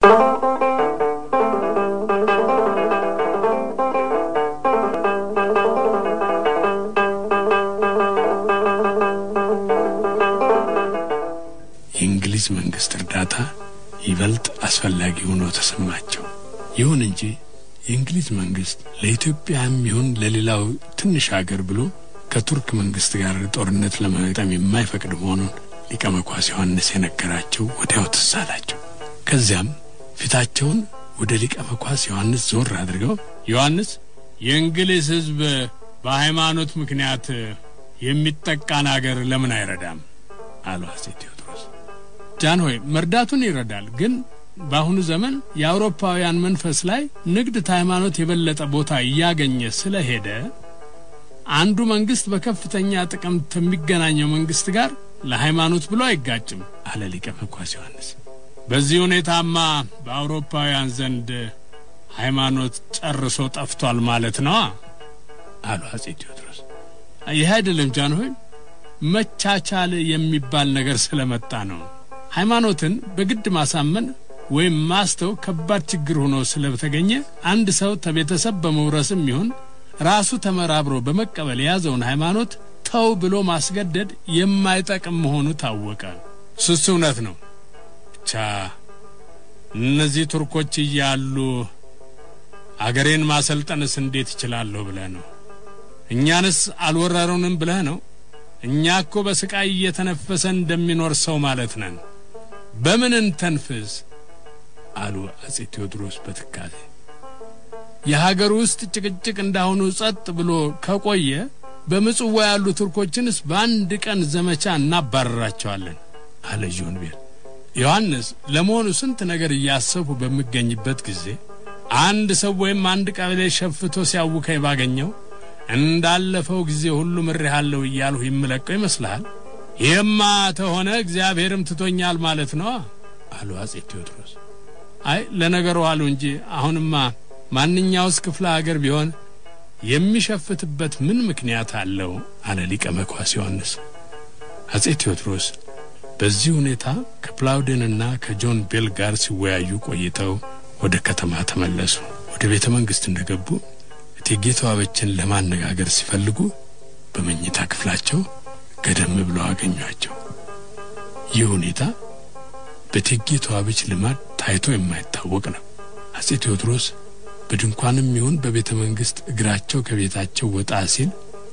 የእንግሊዝ መንግስት እርዳታ ይበልጥ አስፈላጊ ሆኖ ተሰማቸው። ይሁን እንጂ የእንግሊዝ መንግስት ለኢትዮጵያም ይሁን ለሌላው ትንሽ አገር ብሎ ከቱርክ መንግስት ጋር ጦርነት ለመግጠም የማይፈቅድ መሆኑን ሊቀ መኳስ ዮሐንስ የነገራቸው ወዲያው ትዝ አላቸው። ከዚያም ፊታቸውን ወደ ሊቀ መኳስ ዮሐንስ ዞር አድርገው ዮሐንስ፣ የእንግሊዝ ሕዝብ በሃይማኖት ምክንያት የሚጠቃን አገር ለምን አይረዳም? አሉ አጼ ቴዎድሮስ። ጃን ሆይ መርዳቱን ይረዳል፣ ግን በአሁኑ ዘመን የአውሮፓውያን መንፈስ ላይ ንግድ ከሃይማኖት የበለጠ ቦታ እያገኘ ስለሄደ አንዱ መንግስት በከፍተኛ ጥቅም ከሚገናኘው መንግስት ጋር ለሃይማኖት ብሎ አይጋጭም አለ ሊቀ መኳስ ዮሐንስ። በዚህ ሁኔታማ በአውሮፓውያን ዘንድ ሃይማኖት ጨርሶ ጠፍቷል ማለት ነዋ አሉ አጼ ቴዎድሮስ። ይህ አይደለም ጃንሆይ፣ መቻቻል የሚባል ነገር ስለመጣ ነው። ሃይማኖትን በግድ ማሳመን ወይም ማስተው ከባድ ችግር ሆኖ ስለተገኘ አንድ ሰው ተቤተሰብ በመውረስም ይሁን ራሱ ተመራብሮ በመቀበል የያዘውን ሃይማኖት ተው ብሎ ማስገደድ የማይጠቅም መሆኑ ታወቀ። ስስ እውነት ነው። ብቻ እነዚህ ቱርኮች እያሉ አገሬን ማሰልጠንስ እንዴት እችላለሁ ብለህ ነው? እኛንስ አልወረሩንም ብለህ ነው? እኛ እኮ በስቃይ እየተነፈሰ እንደሚኖር ሰው ማለት ነን። በምን እንተንፍስ? አሉ አጼ ቴዎድሮስ በትካዜ። የሀገር ውስጥ ጭቅጭቅ እንዳሁኑ ጸጥ ብሎ ከቆየ በምጽዋ ያሉ ቱርኮችንስ በአንድ ቀን ዘመቻ እናባረራቸዋለን አለ ጆንቤል። ዮሐንስ ለመሆኑ ስንት ነገር እያሰቡ በሚገኝበት ጊዜ አንድ ሰው ወይም አንድ ቀበሌ ሸፍቶ ሲያውከኝ ባገኘው እንዳለፈው ጊዜ ሁሉ ምሬሃለሁ እያልሁ ይምለቀው ይመስልሃል? ይህማ ተሆነ እግዚአብሔርም ትቶኛል ማለት ነው አሉ አጼ ቴዎድሮስ። አይ ለነገሩ አሉ እንጂ አሁንማ ማንኛውስ ክፍለ ሀገር ቢሆን የሚሸፍትበት ምን ምክንያት አለው? አለ ሊቀ መኳስ ዮሐንስ። አጼ ቴዎድሮስ በዚህ ሁኔታ ከፕላውዴንና ከጆን ቤል ጋር ሲወያዩ ቆይተው ወደ ከተማ ተመለሱ። ወደ ቤተ መንግሥት እንደገቡ እቴጌ ተዋበችን ለማነጋገር ሲፈልጉ በመኝታ ክፍላቸው ገደም ብለው አገኟቸው። ይህ ሁኔታ በእቴጌ ተዋበች ልማድ ታይቶ የማይታወቅ ነው። አጼ ቴዎድሮስ በድንኳንም ይሁን በቤተ መንግሥት እግራቸው ከቤታቸው ወጣ ሲል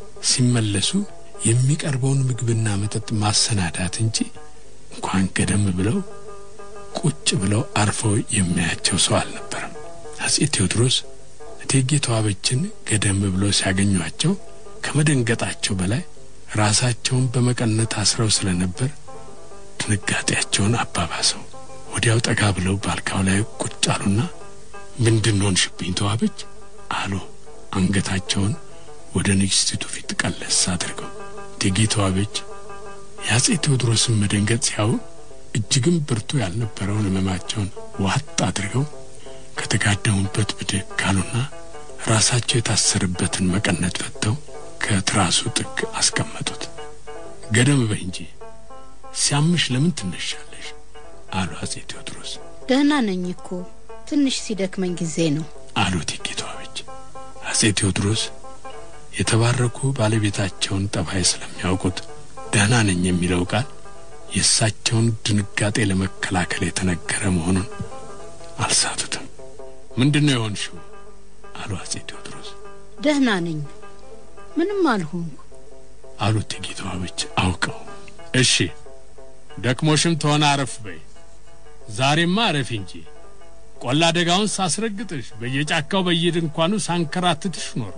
ሲመለሱ የሚቀርበውን ምግብና መጠጥ ማሰናዳት እንጂ እንኳን ገደም ብለው ቁጭ ብለው አርፈው የሚያያቸው ሰው አልነበረም። አጼ ቴዎድሮስ እቴጌ ተዋበችን ገደም ብለው ሲያገኟቸው ከመደንገጣቸው በላይ ራሳቸውን በመቀነት አስረው ስለነበር ድንጋጤያቸውን አባባሰው። ወዲያው ጠጋ ብለው ባልካው ላይ ቁጭ አሉና ምንድን ሆንሽብኝ ተዋበች አሉ። አንገታቸውን ወደ ንግሥቲቱ ፊት ቀለስ አድርገው እቴጌ ተዋበች የአጼ ቴዎድሮስን መደንገጥ ሲያዩ እጅግም ብርቱ ያልነበረውን ሕመማቸውን ዋጥ አድርገው ከተጋደሙበት ብድግ አሉና ራሳቸው የታሰረበትን መቀነት ፈተው ከትራሱ ጥግ አስቀመጡት። ገደም በይ እንጂ ሲያምሽ ለምን ትነሻለሽ? አሉ አጼ ቴዎድሮስ። ደህና ነኝ እኮ ትንሽ ሲደክመኝ ጊዜ ነው አሉ እቴጌ ተዋበች። አጼ ቴዎድሮስ የተባረኩ ባለቤታቸውን ጠባይ ስለሚያውቁት ደህና ነኝ የሚለው ቃል የእሳቸውን ድንጋጤ ለመከላከል የተነገረ መሆኑን አልሳቱትም። ምንድን ነው የሆንሽው? አሉ አጼ ቴዎድሮስ። ደህና ነኝ ምንም አልሆንኩ አሉ እቴጌ ተዋበች አውቀው። እሺ ደክሞሽም ተሆነ አረፍ በይ። ዛሬማ አረፊ እንጂ ቆላ ደጋውን ሳስረግጥሽ በየጫካው በየድንኳኑ ሳንከራትትሽ ኖሮ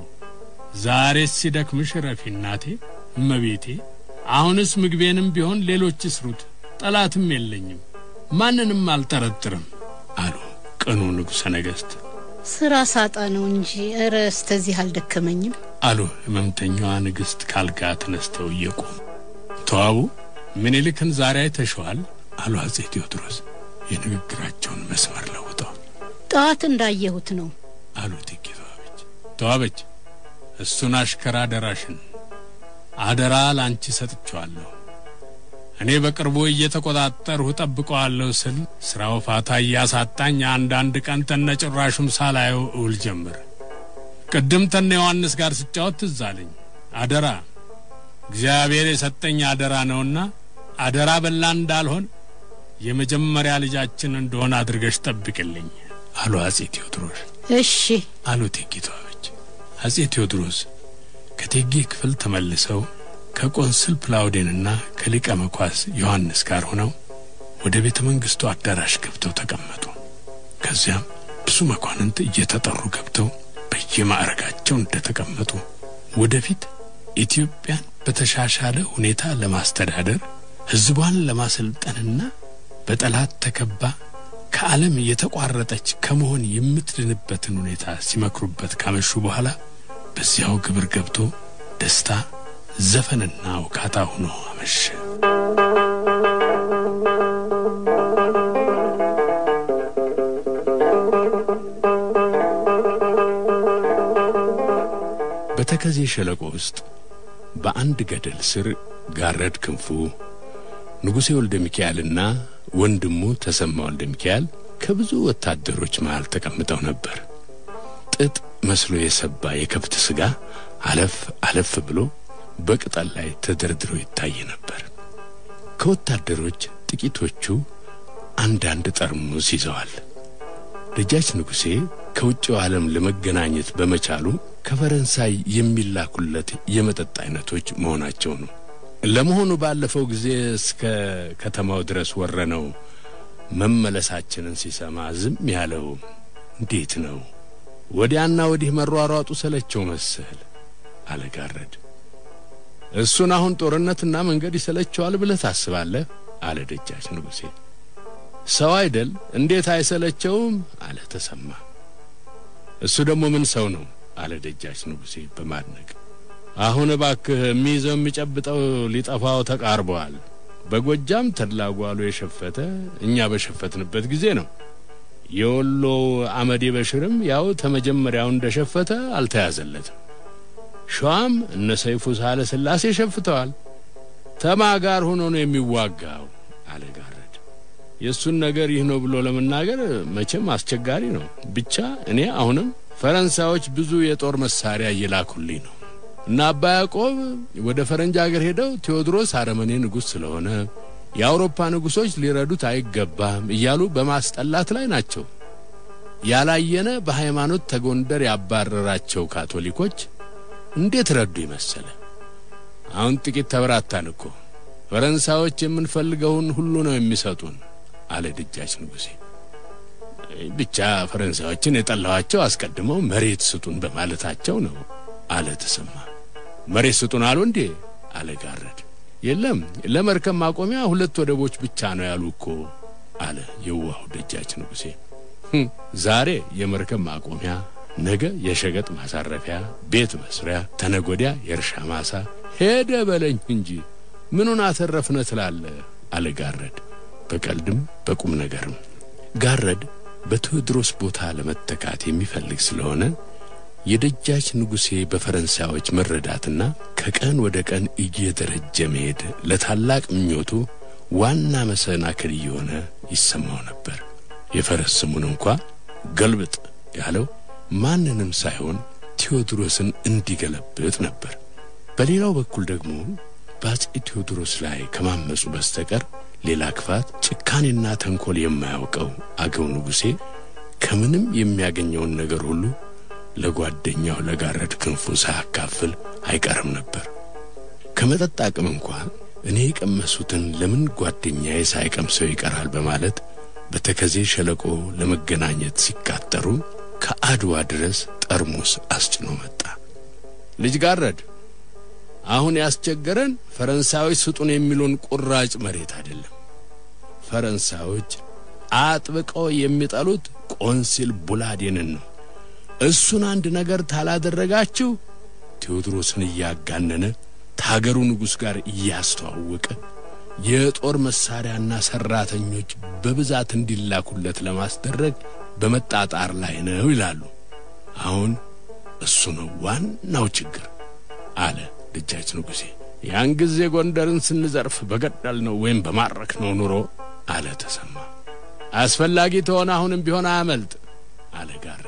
ዛሬስ ሲደክምሽ ረፊ እናቴ እመቤቴ። አሁንስ ምግቤንም ቢሆን ሌሎች ይስሩት፣ ጠላትም የለኝም፣ ማንንም አልጠረጥርም አሉ ቅኑ ንጉሠ ነገሥት። ስራ ሳጣ ነው እንጂ እረ እስተዚህ አልደከመኝም አሉ ሕመምተኛዋ ንግሥት ካልጋ ተነስተው እየቆሙ። ተዋቡ ምኒልክን ዛሬ አይተሸዋል? አሉ አጼ ቴዎድሮስ የንግግራቸውን መስመር ለውጠው። ጠዋት እንዳየሁት ነው አሉ እቴጌ ተዋበች። ተዋበች እሱን አሽከራ አደራሽን አደራ ላንቺ ሰጥቼዋለሁ። እኔ በቅርቡ እየተቆጣጠርሁ ጠብቀዋለሁ ስል ስራው ፋታ እያሳጣኝ አንዳንድ ቀን ተነ ጭራሹም ሳላየው እውል ጀምር። ቅድም ተነ ዮሐንስ ጋር ስጫወት ትዝ አለኝ። አደራ እግዚአብሔር የሰጠኝ አደራ ነውና አደራ በላ እንዳልሆን የመጀመሪያ ልጃችን እንደሆነ አድርገሽ ጠብቅልኝ አሉ አጼ ቴዎድሮስ። እሺ አሉ እቴጌ ተዋበች። አጼ ቴዎድሮስ ከእቴጌ ክፍል ተመልሰው ከቆንስል ፕላውዴንና ከሊቀ መኳስ ዮሐንስ ጋር ሆነው ወደ ቤተ መንግሥቱ አዳራሽ ገብተው ተቀመጡ። ከዚያም ብዙ መኳንንት እየተጠሩ ገብተው በየማዕረጋቸው እንደተቀመጡ ወደፊት ኢትዮጵያን በተሻሻለ ሁኔታ ለማስተዳደር ሕዝቧን ለማሰልጠንና በጠላት ተከባ ከዓለም የተቋረጠች ከመሆን የምትድንበትን ሁኔታ ሲመክሩበት ካመሹ በኋላ በዚያው ግብር ገብቶ ደስታ ዘፈንና ውካታ ሆኖ አመሸ። በተከዜ ሸለቆ ውስጥ በአንድ ገደል ስር ጋረድ ክንፉ ንጉሴ ወልደ ሚካኤልና ወንድሙ ተሰማ ወልደ ሚካኤል ከብዙ ወታደሮች መሃል ተቀምጠው ነበር። ጥጥ መስሎ የሰባ የከብት ሥጋ አለፍ አለፍ ብሎ በቅጠል ላይ ተደርድሮ ይታይ ነበር። ከወታደሮች ጥቂቶቹ አንዳንድ ጠርሙስ ይዘዋል። ደጃች ንጉሴ ከውጭው ዓለም ለመገናኘት በመቻሉ ከፈረንሳይ የሚላኩለት የመጠጥ አይነቶች መሆናቸው ነው። ለመሆኑ ባለፈው ጊዜ እስከ ከተማው ድረስ ወረነው መመለሳችንን ሲሰማ ዝም ያለው እንዴት ነው? ወዲያና ወዲህ መሯሯጡ ሰለቸው መሰል አለጋረድ። እሱን አሁን ጦርነትና መንገድ ይሰለቸዋል ብለህ ታስባለህ? አለ ደጃች ንጉሴ። ሰው አይደል እንዴት አይሰለቸውም? አለ ተሰማ። እሱ ደግሞ ምን ሰው ነው? አለ ደጃች ንጉሴ በማድነቅ አሁን እባክህ የሚይዘው የሚጨብጠው ሊጠፋው ተቃርበዋል። በጎጃም ተድላጓሉ የሸፈተ እኛ በሸፈትንበት ጊዜ ነው። የወሎ አመዴ በሽርም ያው ተመጀመሪያው እንደሸፈተ አልተያዘለትም። ሸዋም እነ ሰይፉ ሳለ ስላሴ ሸፍተዋል። ተማ ጋር ሆኖ ነው የሚዋጋው አለ ጋረድ። የእሱን ነገር ይህ ነው ብሎ ለመናገር መቼም አስቸጋሪ ነው። ብቻ እኔ አሁንም ፈረንሳዮች ብዙ የጦር መሳሪያ እየላኩልኝ ነው እና አባ ያዕቆብ ወደ ፈረንጅ አገር ሄደው ቴዎድሮስ አረመኔ ንጉሥ ስለሆነ የአውሮፓ ንጉሶች ሊረዱት አይገባም እያሉ በማስጠላት ላይ ናቸው። ያላየነ በሃይማኖት ተጎንደር ያባረራቸው ካቶሊኮች እንዴት ረዱ ይመሰለ። አሁን ጥቂት ተበራታን እኮ ፈረንሳዮች የምንፈልገውን ሁሉ ነው የሚሰጡን አለ ደጃች ንጉሴ። ብቻ ፈረንሳዮችን የጠላኋቸው አስቀድመው መሬት ስጡን በማለታቸው ነው አለ ተሰማ። መሬት ስጡን አሉ እንዴ? አለ ጋረድ። የለም ለመርከብ ማቆሚያ ሁለት ወደቦች ብቻ ነው ያሉ እኮ አለ የዋሁ ደጃች ንጉሴ። ዛሬ የመርከብ ማቆሚያ፣ ነገ የሸቀጥ ማሳረፊያ፣ ቤት መስሪያ፣ ተነጎዲያ የእርሻ ማሳ ሄደ በለኝ እንጂ ምኑን አተረፍነ ትላለ? አለ ጋረድ በቀልድም በቁም ነገርም። ጋረድ በቴዎድሮስ ቦታ ለመተካት የሚፈልግ ስለሆነ የደጃች ንጉሴ በፈረንሳዮች መረዳትና ከቀን ወደ ቀን እየደረጀ መሄድ ለታላቅ ምኞቱ ዋና መሰናክል እየሆነ ይሰማው ነበር። የፈረስ ስሙን እንኳ ገልብጥ ያለው ማንንም ሳይሆን ቴዎድሮስን እንዲገለብጥ ነበር። በሌላው በኩል ደግሞ በአፄ ቴዎድሮስ ላይ ከማመፁ በስተቀር ሌላ ክፋት፣ ጭካኔና ተንኮል የማያውቀው አገው ንጉሴ ከምንም የሚያገኘውን ነገር ሁሉ ለጓደኛው ለጋረድ ክንፉ ሳያካፍል አይቀርም ነበር። ከመጠጥ አቅም እንኳ እኔ የቀመሱትን ለምን ጓደኛዬ ሳይቀምሰው ይቀራል በማለት በተከዜ ሸለቆ ለመገናኘት ሲቃጠሩ ከአድዋ ድረስ ጠርሙስ አስጭኖ መጣ። ልጅ ጋረድ፣ አሁን ያስቸገረን ፈረንሳዮች ስጡን የሚሉን ቁራጭ መሬት አይደለም። ፈረንሳዮች አጥብቀው የሚጠሉት ቆንሲል ቡላዴንን ነው። እሱን አንድ ነገር ታላደረጋችሁ ቴዎድሮስን እያጋነነ ታገሩ ንጉሥ ጋር እያስተዋወቀ የጦር መሳሪያና ሰራተኞች በብዛት እንዲላኩለት ለማስደረግ በመጣጣር ላይ ነው ይላሉ። አሁን እሱ ነው ዋናው ችግር አለ ደጃች ንጉሴ። ያን ጊዜ ጎንደርን ስንዘርፍ በገደል ነው ወይም በማረክ ነው ኑሮ አለ ተሰማ። አስፈላጊ ተሆነ አሁንም ቢሆን አያመልጥ አለ ጋረድ።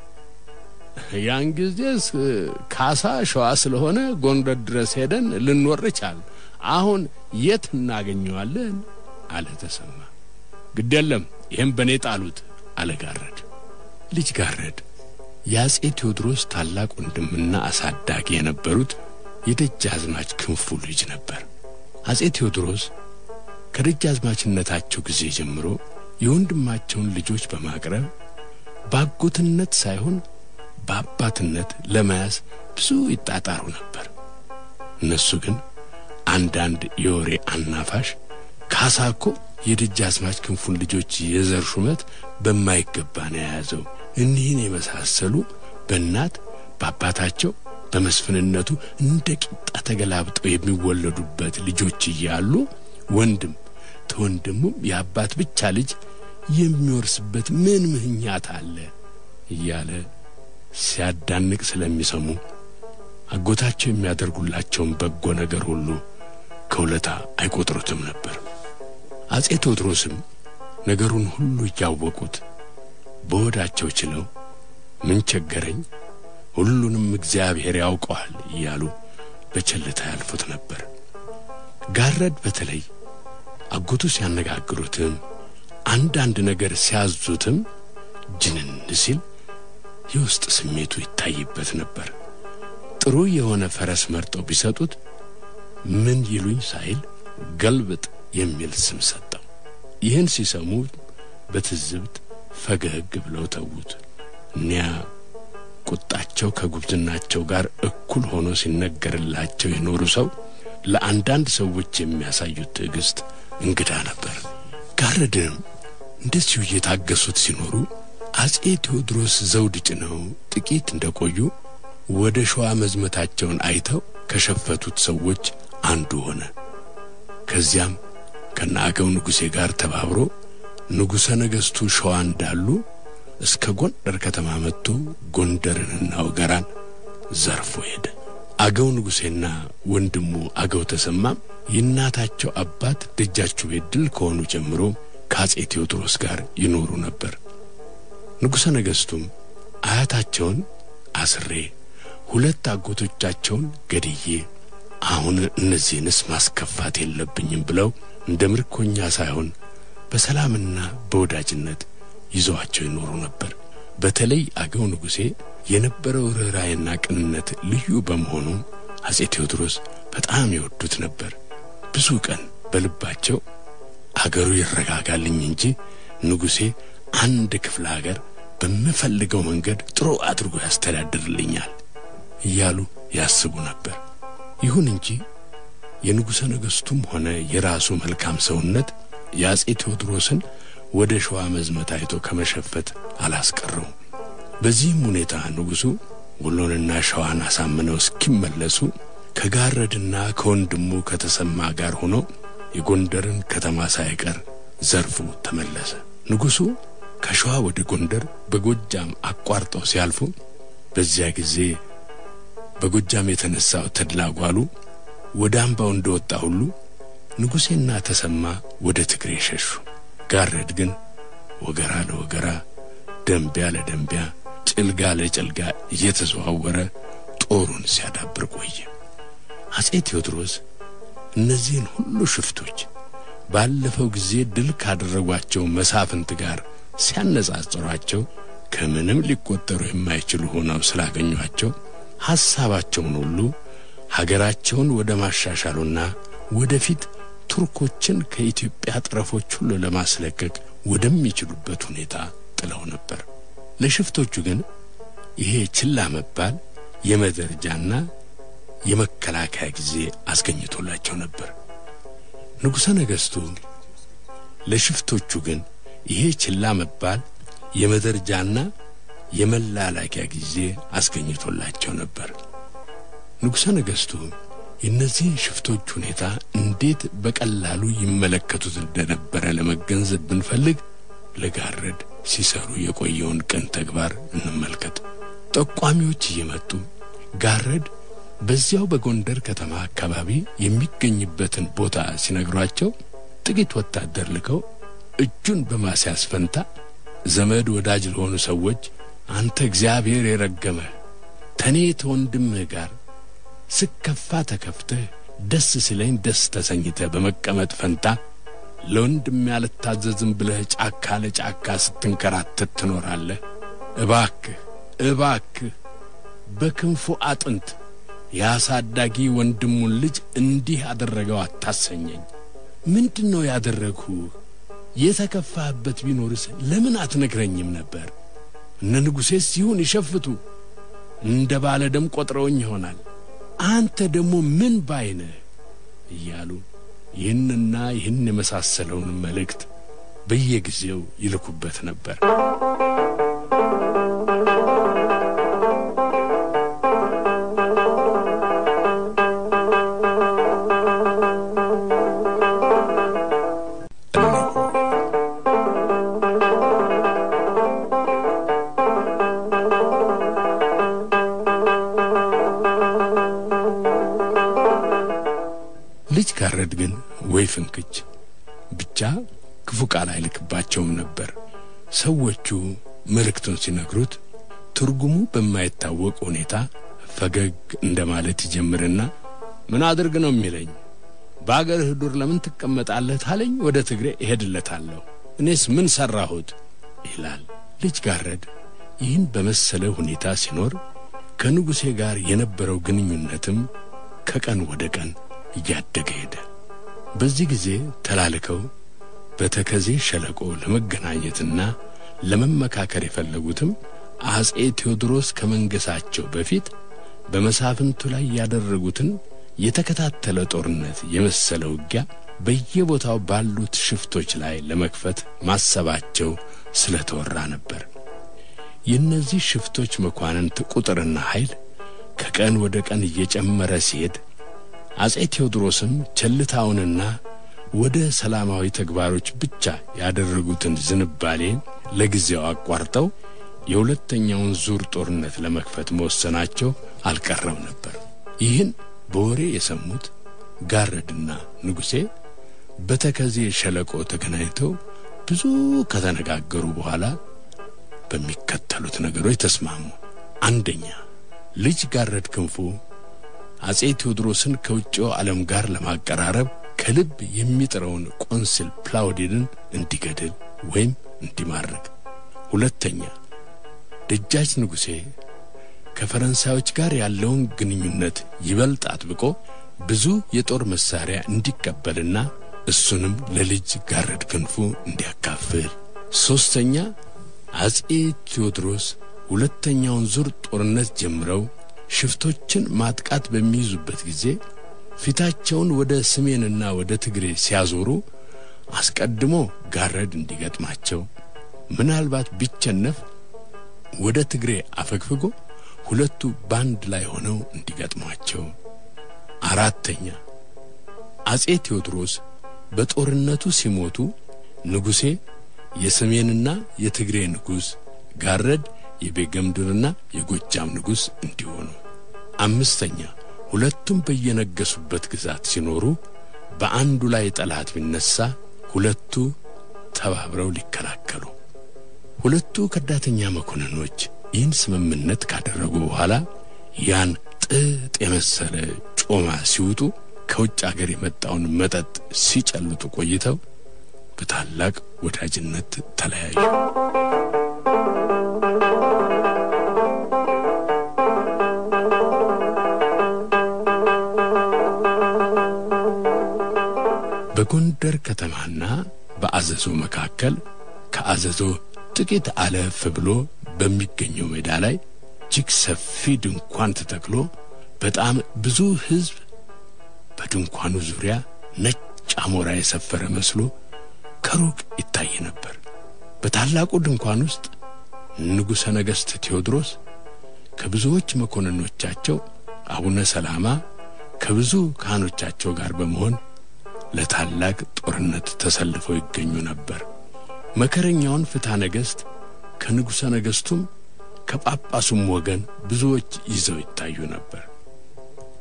ያን ጊዜስ ካሳ ሸዋ ስለሆነ ጎንደር ድረስ ሄደን ልንወር ቻል። አሁን የት እናገኘዋለን? አለ ተሰማ። ግድ የለም ይህም በእኔ ጣሉት አለ ጋረድ። ልጅ ጋረድ የአጼ ቴዎድሮስ ታላቅ ወንድምና አሳዳጊ የነበሩት የደጃዝማች ክንፉ ልጅ ነበር። አጼ ቴዎድሮስ ከደጃዝማችነታቸው ጊዜ ጀምሮ የወንድማቸውን ልጆች በማቅረብ በአጎትነት ሳይሆን በአባትነት ለመያዝ ብዙ ይጣጣሩ ነበር። እነሱ ግን አንዳንድ የወሬ አናፋሽ ካሳ እኮ የደጃዝማች ክንፉን ልጆች የዘር ሹመት በማይገባ ነው የያዘው፣ እኒህን የመሳሰሉ በእናት በአባታቸው በመስፍንነቱ እንደ ቂጣ ተገላብጠው የሚወለዱበት ልጆች እያሉ ወንድም ተወንድሙም የአባት ብቻ ልጅ የሚወርስበት ምን ምክንያት አለ እያለ ሲያዳንቅ ስለሚሰሙ አጎታቸው የሚያደርጉላቸውን በጎ ነገር ሁሉ ከውለታ አይቆጥሩትም ነበር። አጼ ቴዎድሮስም ነገሩን ሁሉ እያወቁት በወዳቸው ችለው ምን ቸገረኝ፣ ሁሉንም እግዚአብሔር ያውቀዋል እያሉ በቸልታ ያልፉት ነበር። ጋረድ በተለይ አጎቱ ሲያነጋግሩትም አንዳንድ ነገር ሲያዙትም ጅንን ሲል የውስጥ ስሜቱ ይታይበት ነበር። ጥሩ የሆነ ፈረስ መርጠው ቢሰጡት ምን ይሉኝ ሳይል ገልብጥ የሚል ስም ሰጠው። ይህን ሲሰሙ በትዝብት ፈገግ ብለው ተዉት። እኒያ ቁጣቸው ከጉብዝናቸው ጋር እኩል ሆኖ ሲነገርላቸው የኖሩ ሰው ለአንዳንድ ሰዎች የሚያሳዩት ትዕግስት እንግዳ ነበር። ጋረድንም እንደዚሁ እየታገሱት ሲኖሩ አጼ ቴዎድሮስ ዘውድ ጭነው ጥቂት እንደቆዩ ወደ ሸዋ መዝመታቸውን አይተው ከሸፈቱት ሰዎች አንዱ ሆነ። ከዚያም ከነአገው ንጉሴ ጋር ተባብሮ ንጉሠ ነገሥቱ ሸዋ እንዳሉ እስከ ጎንደር ከተማ መጥቶ ጎንደርንና ወገራን ዘርፎ ሄደ። አገው ንጉሴና ወንድሙ አገው ተሰማም የእናታቸው አባት ደጃችሁ ቤት ድል ከሆኑ ጀምሮ ከአጼ ቴዎድሮስ ጋር ይኖሩ ነበር። ንጉሠ ነገሥቱም አያታቸውን አስሬ ሁለት አጎቶቻቸውን ገድዬ አሁን እነዚህንስ ማስከፋት የለብኝም ብለው እንደ ምርኮኛ ሳይሆን በሰላምና በወዳጅነት ይዘዋቸው ይኖሩ ነበር። በተለይ አገው ንጉሴ የነበረው ርኅራኄና ቅንነት ልዩ በመሆኑ አጼ ቴዎድሮስ በጣም ይወዱት ነበር። ብዙ ቀን በልባቸው አገሩ ይረጋጋልኝ እንጂ ንጉሴ አንድ ክፍለ አገር በምፈልገው መንገድ ጥሩ አድርጎ ያስተዳድርልኛል እያሉ ያስቡ ነበር። ይሁን እንጂ የንጉሠ ነገሥቱም ሆነ የራሱ መልካም ሰውነት የአጼ ቴዎድሮስን ወደ ሸዋ መዝመት አይቶ ከመሸፈት አላስቀረውም። በዚህም ሁኔታ ንጉሡ ወሎንና ሸዋን አሳምነው እስኪመለሱ ከጋረድና ከወንድሙ ከተሰማ ጋር ሆኖ የጎንደርን ከተማ ሳይቀር ዘርፎ ተመለሰ። ንጉሡ ከሸዋ ወደ ጎንደር በጎጃም አቋርጠው ሲያልፉ በዚያ ጊዜ በጎጃም የተነሳው ተድላ ጓሉ ወደ አምባው እንደወጣ ሁሉ ንጉሴና ተሰማ ወደ ትግሬ ሸሹ። ጋረድ ግን ወገራ ለወገራ ደንቢያ ለደንቢያ ጭልጋ ለጭልጋ እየተዘዋወረ ጦሩን ሲያዳብር ቆየ። አጼ ቴዎድሮስ እነዚህን ሁሉ ሽፍቶች ባለፈው ጊዜ ድል ካደረጓቸው መሳፍንት ጋር ሲያነጻጽሯቸው ከምንም ሊቆጠሩ የማይችሉ ሆነው ስላገኟቸው ሐሳባቸውን ሁሉ ሀገራቸውን ወደ ማሻሻሉና ወደፊት ቱርኮችን ከኢትዮጵያ ጠረፎች ሁሉ ለማስለቀቅ ወደሚችሉበት ሁኔታ ጥለው ነበር። ለሽፍቶቹ ግን ይሄ ችላ መባል የመደረጃና የመከላከያ ጊዜ አስገኝቶላቸው ነበር። ንጉሠ ነገሥቱ ለሽፍቶቹ ግን ይሄ ችላ መባል የመደረጃና የመላላኪያ ጊዜ አስገኝቶላቸው ነበር። ንጉሠ ነገሥቱ የእነዚህን ሽፍቶች ሁኔታ እንዴት በቀላሉ ይመለከቱት እንደነበረ ለመገንዘብ ብንፈልግ ለጋረድ ሲሰሩ የቆየውን ቅን ተግባር እንመልከት። ጠቋሚዎች እየመጡ ጋረድ በዚያው በጎንደር ከተማ አካባቢ የሚገኝበትን ቦታ ሲነግሯቸው ጥቂት ወታደር ልከው እጁን በማስያዝ ፈንታ ዘመድ ወዳጅ ለሆኑ ሰዎች አንተ እግዚአብሔር የረገመህ ተኔ ተወንድምህ ጋር ስከፋ ተከፍተህ ደስ ሲለኝ ደስ ተሰኝተህ በመቀመጥ ፈንታ ለወንድም ያልታዘዝም ብለህ ጫካ ለጫካ ስትንከራተት ትኖራለህ። እባክህ እባክህ በክንፉ አጥንት የአሳዳጊ ወንድሙን ልጅ እንዲህ አደረገው አታሰኘኝ። ምንድን ነው ያደረግሁህ? የተከፋህበት ቢኖርስ ለምን አትነግረኝም ነበር? እነ ንጉሴስ ይሁን ይሸፍቱ እንደ ባለ ደም ቆጥረውኝ ይሆናል። አንተ ደግሞ ምን ባይነህ እያሉ ይህንና ይህን የመሳሰለውን መልእክት በየጊዜው ይልኩበት ነበር። ልጅ ጋረድ ግን ወይ ፍንክች ብቻ ክፉ ቃል አይልክባቸውም ነበር። ሰዎቹ መልእክቱን ሲነግሩት ትርጉሙ በማይታወቅ ሁኔታ ፈገግ እንደማለት ይጀምርና ምን አድርግ ነው የሚለኝ? በአገርህ ዱር ለምን ትቀመጣለህ ታለኝ ወደ ትግሬ እሄድለታለሁ። እኔስ ምን ሠራሁት ይላል። ልጅ ጋረድ ይህን በመሰለ ሁኔታ ሲኖር ከንጉሴ ጋር የነበረው ግንኙነትም ከቀን ወደ ቀን እያደገ ሄደ። በዚህ ጊዜ ተላልከው በተከዜ ሸለቆ ለመገናኘትና ለመመካከር የፈለጉትም አጼ ቴዎድሮስ ከመንገሳቸው በፊት በመሳፍንቱ ላይ ያደረጉትን የተከታተለ ጦርነት የመሰለ ውጊያ በየቦታው ባሉት ሽፍቶች ላይ ለመክፈት ማሰባቸው ስለተወራ ነበር። የእነዚህ ሽፍቶች መኳንንት ቁጥርና ኃይል ከቀን ወደ ቀን እየጨመረ ሲሄድ አጼ ቴዎድሮስም ቸልታውንና ወደ ሰላማዊ ተግባሮች ብቻ ያደረጉትን ዝንባሌ ለጊዜው አቋርጠው የሁለተኛውን ዙር ጦርነት ለመክፈት መወሰናቸው አልቀረም ነበር። ይህን በወሬ የሰሙት ጋረድና ንጉሴ በተከዜ ሸለቆ ተገናኝተው ብዙ ከተነጋገሩ በኋላ በሚከተሉት ነገሮች ተስማሙ። አንደኛ ልጅ ጋረድ ክንፉ አጼ ቴዎድሮስን ከውጭው ዓለም ጋር ለማቀራረብ ከልብ የሚጥረውን ቆንስል ፕላውዲንን እንዲገድል ወይም እንዲማርክ። ሁለተኛ ደጃች ንጉሴ ከፈረንሳዮች ጋር ያለውን ግንኙነት ይበልጥ አጥብቆ ብዙ የጦር መሳሪያ እንዲቀበልና እሱንም ለልጅ ጋረድ ክንፉ እንዲያካፍል። ሦስተኛ አጼ ቴዎድሮስ ሁለተኛውን ዙር ጦርነት ጀምረው ሽፍቶችን ማጥቃት በሚይዙበት ጊዜ ፊታቸውን ወደ ሰሜንና ወደ ትግሬ ሲያዞሩ አስቀድሞ ጋረድ እንዲገጥማቸው፣ ምናልባት ቢቸነፍ ወደ ትግሬ አፈግፍጎ ሁለቱ ባንድ ላይ ሆነው እንዲገጥሟቸው። አራተኛ አጼ ቴዎድሮስ በጦርነቱ ሲሞቱ ንጉሴ የሰሜንና የትግሬ ንጉሥ፣ ጋረድ የቤገምድርና የጎጃም ንጉሥ እንዲሆኑ። አምስተኛ ሁለቱም በየነገሱበት ግዛት ሲኖሩ በአንዱ ላይ ጠላት ቢነሳ ሁለቱ ተባብረው ሊከላከሉ። ሁለቱ ከዳተኛ መኮንኖች ይህን ስምምነት ካደረጉ በኋላ ያን ጥጥ የመሰለ ጮማ ሲውጡ ከውጭ አገር የመጣውን መጠጥ ሲጨልጡ ቆይተው በታላቅ ወዳጅነት ተለያዩ። በጎንደር ከተማና በአዘዞ መካከል ከአዘዞ ጥቂት አለፍ ብሎ በሚገኘው ሜዳ ላይ እጅግ ሰፊ ድንኳን ተተክሎ በጣም ብዙ ሕዝብ በድንኳኑ ዙሪያ ነጭ አሞራ የሰፈረ መስሎ ከሩቅ ይታይ ነበር። በታላቁ ድንኳን ውስጥ ንጉሠ ነገሥት ቴዎድሮስ ከብዙዎች መኮንኖቻቸው አቡነ ሰላማ ከብዙ ካህኖቻቸው ጋር በመሆን ለታላቅ ጦርነት ተሰልፈው ይገኙ ነበር። መከረኛውን ፍትሐ ነገሥት ከንጉሠ ነገሥቱም ከጳጳሱም ወገን ብዙዎች ይዘው ይታዩ ነበር።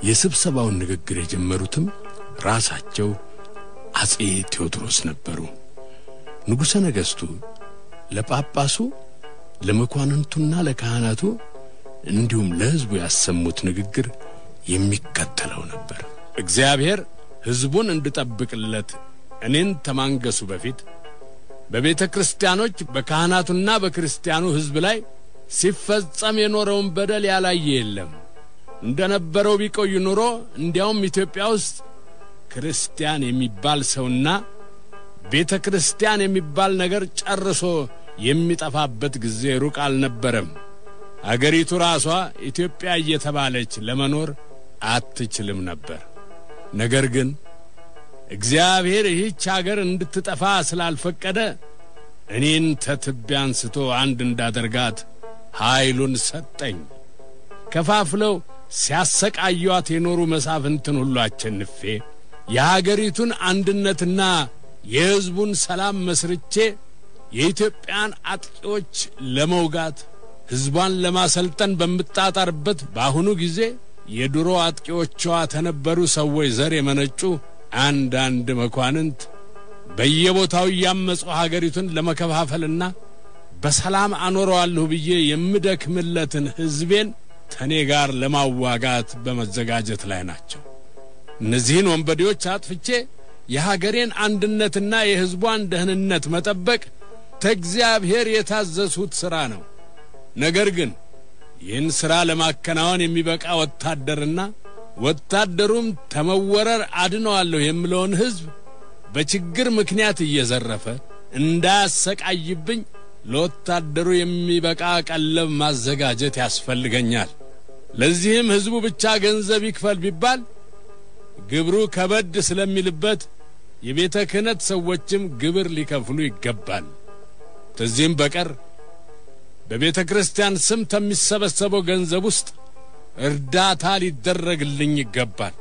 የስብሰባውን ንግግር የጀመሩትም ራሳቸው አጼ ቴዎድሮስ ነበሩ። ንጉሠ ነገሥቱ ለጳጳሱ ለመኳንንቱና ለካህናቱ እንዲሁም ለሕዝቡ ያሰሙት ንግግር የሚከተለው ነበር። እግዚአብሔር ሕዝቡን እንድጠብቅለት እኔን ተማንገሱ በፊት በቤተ ክርስቲያኖች በካህናቱና በክርስቲያኑ ሕዝብ ላይ ሲፈጸም የኖረውን በደል ያላየ የለም። እንደ ነበረው ቢቆይ ኑሮ እንዲያውም ኢትዮጵያ ውስጥ ክርስቲያን የሚባል ሰውና ቤተ ክርስቲያን የሚባል ነገር ጨርሶ የሚጠፋበት ጊዜ ሩቅ አልነበረም። አገሪቱ ራሷ ኢትዮጵያ እየተባለች ለመኖር አትችልም ነበር። ነገር ግን እግዚአብሔር ይህች አገር እንድትጠፋ ስላልፈቀደ እኔን ተትቢያ አንስቶ አንድ እንዳደርጋት ኃይሉን ሰጠኝ። ከፋፍለው ሲያሰቃዩአት የኖሩ መሳፍንትን ሁሉ አቸንፌ የአገሪቱን አንድነትና የሕዝቡን ሰላም መስርቼ የኢትዮጵያን አጥቂዎች ለመውጋት ሕዝቧን ለማሰልጠን በምጣጣርበት በአሁኑ ጊዜ የድሮ አጥቂዎቿ ተነበሩ ሰዎች ዘር የመነጩ አንዳንድ መኳንንት በየቦታው እያመጹ ሀገሪቱን ለመከፋፈልና በሰላም አኖረዋለሁ ብዬ የምደክምለትን ሕዝቤን ከእኔ ጋር ለማዋጋት በመዘጋጀት ላይ ናቸው። እነዚህን ወንበዴዎች አጥፍቼ የሀገሬን አንድነትና የሕዝቧን ደህንነት መጠበቅ ከእግዚአብሔር የታዘዝሁት ሥራ ነው። ነገር ግን ይህን ሥራ ለማከናወን የሚበቃ ወታደርና ወታደሩም ተመወረር አድነዋለሁ የምለውን ሕዝብ በችግር ምክንያት እየዘረፈ እንዳያሰቃይብኝ ለወታደሩ የሚበቃ ቀለብ ማዘጋጀት ያስፈልገኛል። ለዚህም ሕዝቡ ብቻ ገንዘብ ይክፈል ቢባል ግብሩ ከበድ ስለሚልበት የቤተ ክህነት ሰዎችም ግብር ሊከፍሉ ይገባል። ከዚህም በቀር በቤተ ክርስቲያን ስም ከሚሰበሰበው ገንዘብ ውስጥ እርዳታ ሊደረግልኝ ይገባል።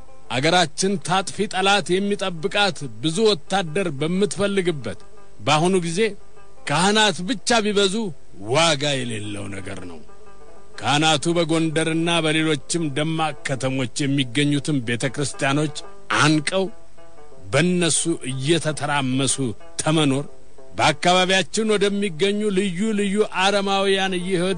አገራችን ታጥፊ ጠላት የሚጠብቃት ብዙ ወታደር በምትፈልግበት በአሁኑ ጊዜ ካህናት ብቻ ቢበዙ ዋጋ የሌለው ነገር ነው። ካህናቱ በጎንደርና በሌሎችም ደማቅ ከተሞች የሚገኙትን ቤተ ክርስቲያኖች አንቀው በእነሱ እየተተራመሱ ተመኖር በአካባቢያችን ወደሚገኙ ልዩ ልዩ አረማውያን እየሄዱ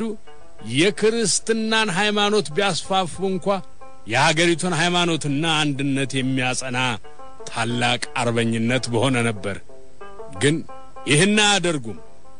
የክርስትናን ሃይማኖት ቢያስፋፉ እንኳ የሀገሪቱን ሃይማኖትና አንድነት የሚያጸና ታላቅ አርበኝነት በሆነ ነበር። ግን ይህን አያደርጉም።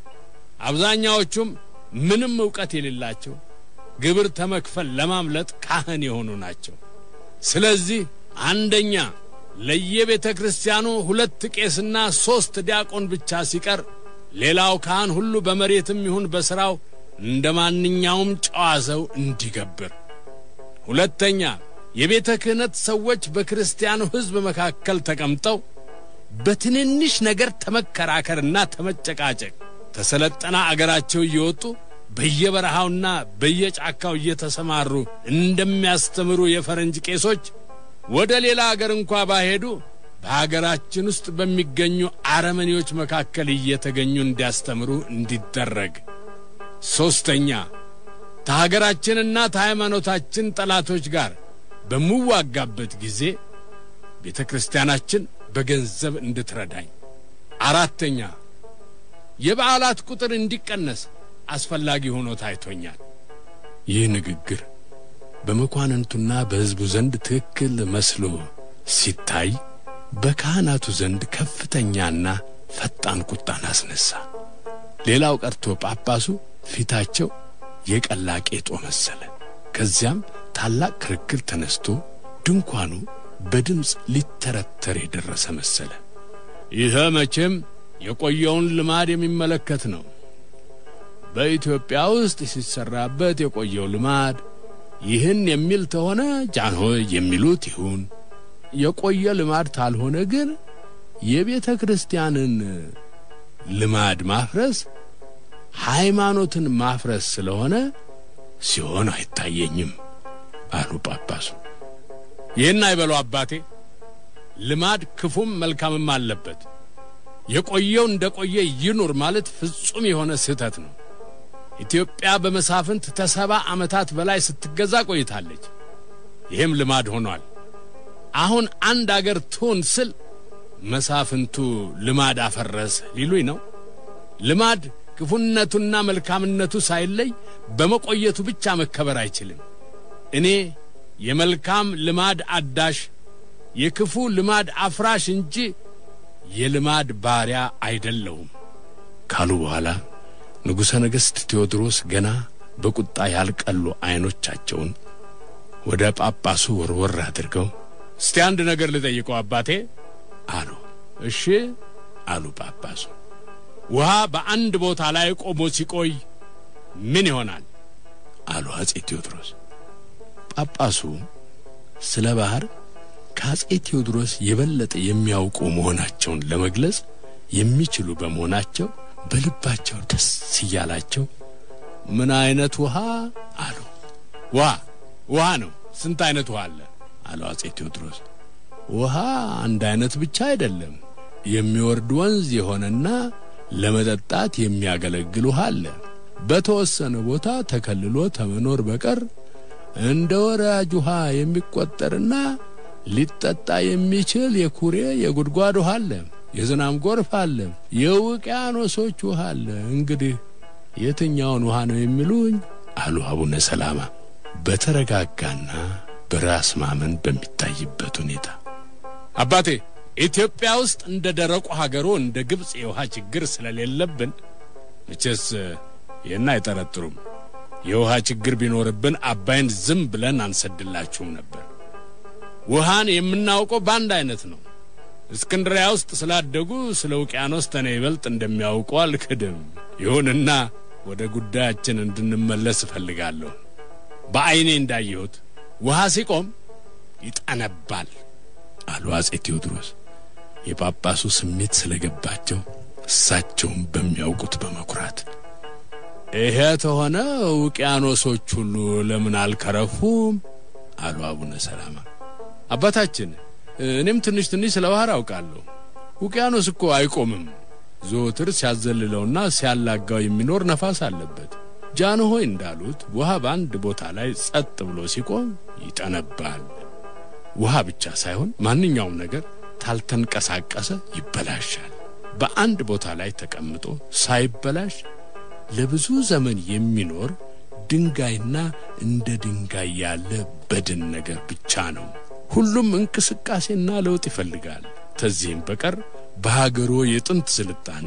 አብዛኛዎቹም ምንም ዕውቀት የሌላቸው ግብር ተመክፈል ለማምለጥ ካህን የሆኑ ናቸው። ስለዚህ አንደኛ ለየቤተ ክርስቲያኑ ሁለት ቄስና ሦስት ዲያቆን ብቻ ሲቀር ሌላው ካህን ሁሉ በመሬትም ይሁን በሥራው እንደ ማንኛውም ጨዋ ሰው እንዲገብር። ሁለተኛ የቤተ ክህነት ሰዎች በክርስቲያኑ ሕዝብ መካከል ተቀምጠው በትንንሽ ነገር ተመከራከርና ተመጨቃጨቅ ተሰለጠና አገራቸው እየወጡ በየበረሃውና በየጫካው እየተሰማሩ እንደሚያስተምሩ የፈረንጅ ቄሶች ወደ ሌላ አገር እንኳ ባሄዱ በአገራችን ውስጥ በሚገኙ አረመኔዎች መካከል እየተገኙ እንዲያስተምሩ እንዲደረግ። ሦስተኛ ከሀገራችንና ከሃይማኖታችን ጠላቶች ጋር በምዋጋበት ጊዜ ቤተ ክርስቲያናችን በገንዘብ እንድትረዳኝ። አራተኛ የበዓላት ቁጥር እንዲቀነስ አስፈላጊ ሆኖ ታይቶኛል። ይህ ንግግር በመኳንንቱና በሕዝቡ ዘንድ ትክክል መስሎ ሲታይ በካህናቱ ዘንድ ከፍተኛና ፈጣን ቁጣን አስነሳ። ሌላው ቀርቶ ጳጳሱ ፊታቸው የቀላ ቄጦ መሰለ። ከዚያም ታላቅ ክርክር ተነስቶ ድንኳኑ በድምፅ ሊተረተር የደረሰ መሰለ። ይህ መቼም የቆየውን ልማድ የሚመለከት ነው። በኢትዮጵያ ውስጥ ሲሰራበት የቆየው ልማድ ይህን የሚል ተሆነ ጃንሆይ የሚሉት ይሁን። የቆየ ልማድ ታልሆነ ግን የቤተ ክርስቲያንን ልማድ ማፍረስ ሃይማኖትን ማፍረስ ስለሆነ ሲሆን አይታየኝም አሉ ጳጳሱ። ይህን አይበሉ አባቴ። ልማድ ክፉም መልካምም አለበት። የቆየው እንደ ቆየ ይኑር ማለት ፍጹም የሆነ ስህተት ነው። ኢትዮጵያ በመሳፍንት ተሰባ ዓመታት በላይ ስትገዛ ቆይታለች። ይህም ልማድ ሆኗል። አሁን አንድ አገር ትሆን ስል መሳፍንቱ ልማድ አፈረሰ ሊሉኝ ነው። ልማድ ክፉነቱና መልካምነቱ ሳይለይ በመቆየቱ ብቻ መከበር አይችልም። እኔ የመልካም ልማድ አዳሽ የክፉ ልማድ አፍራሽ እንጂ የልማድ ባሪያ አይደለሁም ካሉ በኋላ ንጉሠ ነገሥት ቴዎድሮስ ገና በቁጣ ያልቀሉ ዐይኖቻቸውን ወደ ጳጳሱ ወርወር አድርገው እስቲ አንድ ነገር ልጠይቀው አባቴ አሉ። እሺ አሉ ጳጳሱ። ውሃ በአንድ ቦታ ላይ ቆሞ ሲቆይ ምን ይሆናል? አሉ አጼ ቴዎድሮስ። ጳጳሱ ስለ ባህር ከአጼ ቴዎድሮስ የበለጠ የሚያውቁ መሆናቸውን ለመግለጽ የሚችሉ በመሆናቸው በልባቸው ደስ እያላቸው ምን አይነት ውሃ አሉ። ውሃ ውሃ ነው። ስንት አይነት ውሃ አለ? አለው አጼ ቴዎድሮስ። ውሃ አንድ አይነት ብቻ አይደለም። የሚወርድ ወንዝ የሆነና ለመጠጣት የሚያገለግል ውሃ አለ። በተወሰነ ቦታ ተከልሎ ተመኖር በቀር እንደ ወራጅ ውሃ የሚቆጠርና ሊጠጣ የሚችል የኩሬ የጉድጓድ ውሃ አለ። የዝናም ጎርፍ አለ። የውቅያኖሶች ውሃ አለ። እንግዲህ የትኛውን ውሃ ነው የሚሉኝ? አሉ አቡነ ሰላማ በተረጋጋና በራስ ማመን በሚታይበት ሁኔታ። አባቴ ኢትዮጵያ ውስጥ እንደ ደረቁ ሀገሮ እንደ ግብፅ የውሃ ችግር ስለሌለብን መቼስ ይህን አይጠረጥሩም። የውሃ ችግር ቢኖርብን አባይን ዝም ብለን አንሰድላችሁም ነበር። ውሃን የምናውቀው በአንድ አይነት ነው። እስክንድሪያ ውስጥ ስላደጉ ስለ ውቅያኖስ ተኔ ይበልጥ እንደሚያውቁ አልክድም። ይሁንና ወደ ጉዳያችን እንድንመለስ እፈልጋለሁ። በዐይኔ እንዳየሁት ውሃ ሲቆም ይጠነባል አሉ አጼ ቴዎድሮስ የጳጳሱ ስሜት ስለገባቸው እሳቸውም በሚያውቁት በመኩራት ይሄ ተሆነ ውቅያኖሶች ሁሉ ለምን አልከረፉም? አሉ አቡነ ሰላማ። አባታችን እኔም ትንሽ ትንሽ ስለ ባህር አውቃለሁ። ውቅያኖስ እኮ አይቆምም። ዘወትር ሲያዘልለውና ሲያላጋው የሚኖር ነፋስ አለበት። ጃንሆይ እንዳሉት ውሃ በአንድ ቦታ ላይ ጸጥ ብሎ ሲቆም ይጠነባል። ውሃ ብቻ ሳይሆን ማንኛውም ነገር ታልተንቀሳቀሰ ይበላሻል። በአንድ ቦታ ላይ ተቀምጦ ሳይበላሽ ለብዙ ዘመን የሚኖር ድንጋይና እንደ ድንጋይ ያለ በድን ነገር ብቻ ነው። ሁሉም እንቅስቃሴና ለውጥ ይፈልጋል። ከዚህም በቀር በሀገሮ የጥንት ስልጣኔ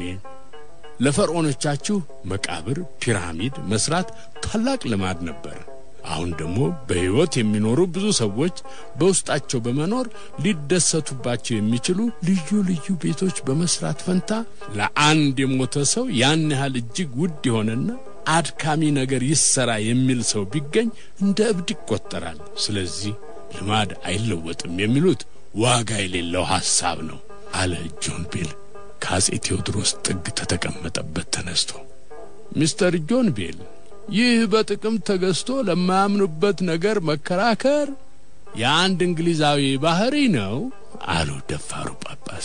ለፈርዖኖቻችሁ መቃብር፣ ፒራሚድ መስራት ታላቅ ልማድ ነበር። አሁን ደግሞ በሕይወት የሚኖሩ ብዙ ሰዎች በውስጣቸው በመኖር ሊደሰቱባቸው የሚችሉ ልዩ ልዩ ቤቶች በመስራት ፈንታ ለአንድ የሞተ ሰው ያን ያህል እጅግ ውድ የሆነና አድካሚ ነገር ይሰራ የሚል ሰው ቢገኝ እንደ እብድ ይቆጠራል። ስለዚህ ልማድ አይለወጥም የሚሉት ዋጋ የሌለው ሐሳብ ነው አለ ጆን ቤል ከአጼ ቴዎድሮስ ጥግ ተተቀመጠበት ተነስቶ። ሚስተር ጆን ቤል ይህ በጥቅም ተገዝቶ ለማያምኑበት ነገር መከራከር የአንድ እንግሊዛዊ ባህሪ ነው አሉ ደፋሩ ጳጳስ።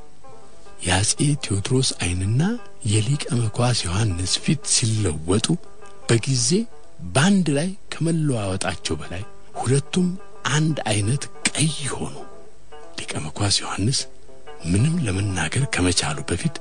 የአጼ ቴዎድሮስ ዓይንና የሊቀ መኳስ ዮሐንስ ፊት ሲለወጡ በጊዜ በአንድ ላይ ከመለዋወጣቸው በላይ ሁለቱም አንድ አይነት ቀይ ሆኑ። ሊቀ መኳስ ዮሐንስ ምንም ለመናገር ከመቻሉ በፊት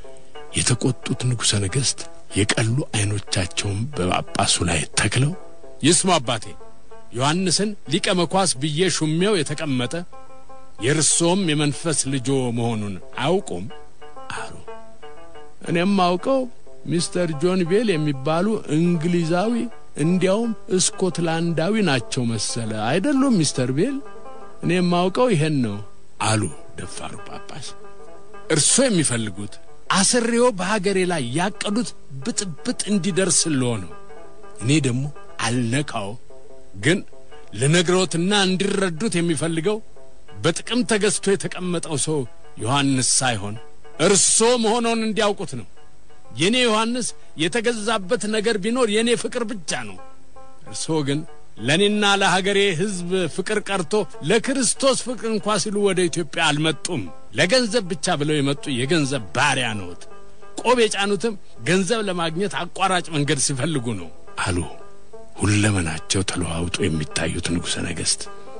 የተቆጡት ንጉሠ ነገሥት የቀሉ ዐይኖቻቸውን በጳጳሱ ላይ ተክለው ይስሙ አባቴ፣ ዮሐንስን ሊቀ መኳስ ብዬ ሹሜው የተቀመጠ የእርሶም የመንፈስ ልጆ መሆኑን አያውቁም አሉ። እኔም አውቀው ሚስተር ጆን ቤል የሚባሉ እንግሊዛዊ እንዲያውም ስኮትላንዳዊ ናቸው መሰለ አይደሉም ሚስተር ቤል? እኔም አውቀው ይሄን ነው አሉ ደፋሩ ጳጳስ። እርሶ የሚፈልጉት አስሬዎ በሀገሬ ላይ ያቀዱት ብጥብጥ እንዲደርስልዎ ነው። እኔ ደግሞ አልነካው። ግን ልነግሮትና እንዲረዱት የሚፈልገው በጥቅም ተገዝቶ የተቀመጠው ሰው ዮሐንስ ሳይሆን እርሶ መሆኖን እንዲያውቁት ነው። የእኔ ዮሐንስ የተገዛበት ነገር ቢኖር የእኔ ፍቅር ብቻ ነው። እርሶ ግን ለእኔና ለሀገሬ ሕዝብ ፍቅር ቀርቶ ለክርስቶስ ፍቅር እንኳ ሲሉ ወደ ኢትዮጵያ አልመጡም። ለገንዘብ ብቻ ብለው የመጡ የገንዘብ ባሪያ ነዎት። ቆብ የጫኑትም ገንዘብ ለማግኘት አቋራጭ መንገድ ሲፈልጉ ነው አሉ ሁለመናቸው ተለዋውጦ የሚታዩት ንጉሠ ነገሥት።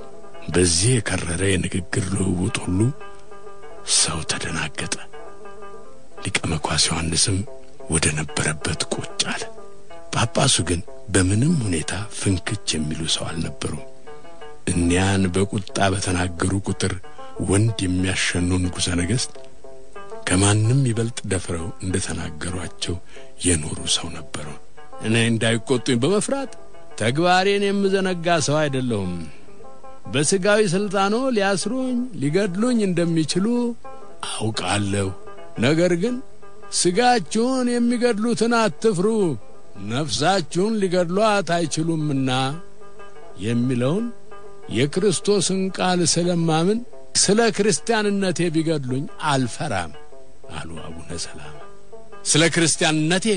በዚህ የከረረ የንግግር ልውውጥ ሁሉ ሰው ተደናገጠ። ሊቀ መኳስ ዮሐንስም ወደ ነበረበት ቁጭ አለ። ጳጳሱ ግን በምንም ሁኔታ ፍንክች የሚሉ ሰው አልነበሩም። እኒያን በቁጣ በተናገሩ ቁጥር ወንድ የሚያሸኑ ንጉሠ ነገሥት ከማንም ይበልጥ ደፍረው እንደ ተናገሯቸው የኖሩ ሰው ነበሩ። እኔ እንዳይቆጡኝ በመፍራት ተግባሬን የምዘነጋ ሰው አይደለሁም። በሥጋዊ ሥልጣኖ ሊያስሩኝ ሊገድሉኝ እንደሚችሉ አውቃለሁ። ነገር ግን ሥጋችሁን የሚገድሉትን አትፍሩ፣ ነፍሳችሁን ሊገድሏት አይችሉምና የሚለውን የክርስቶስን ቃል ስለማምን ስለ ክርስቲያንነቴ ቢገድሉኝ አልፈራም አሉ አቡነ ሰላማ። ስለ ክርስቲያንነቴ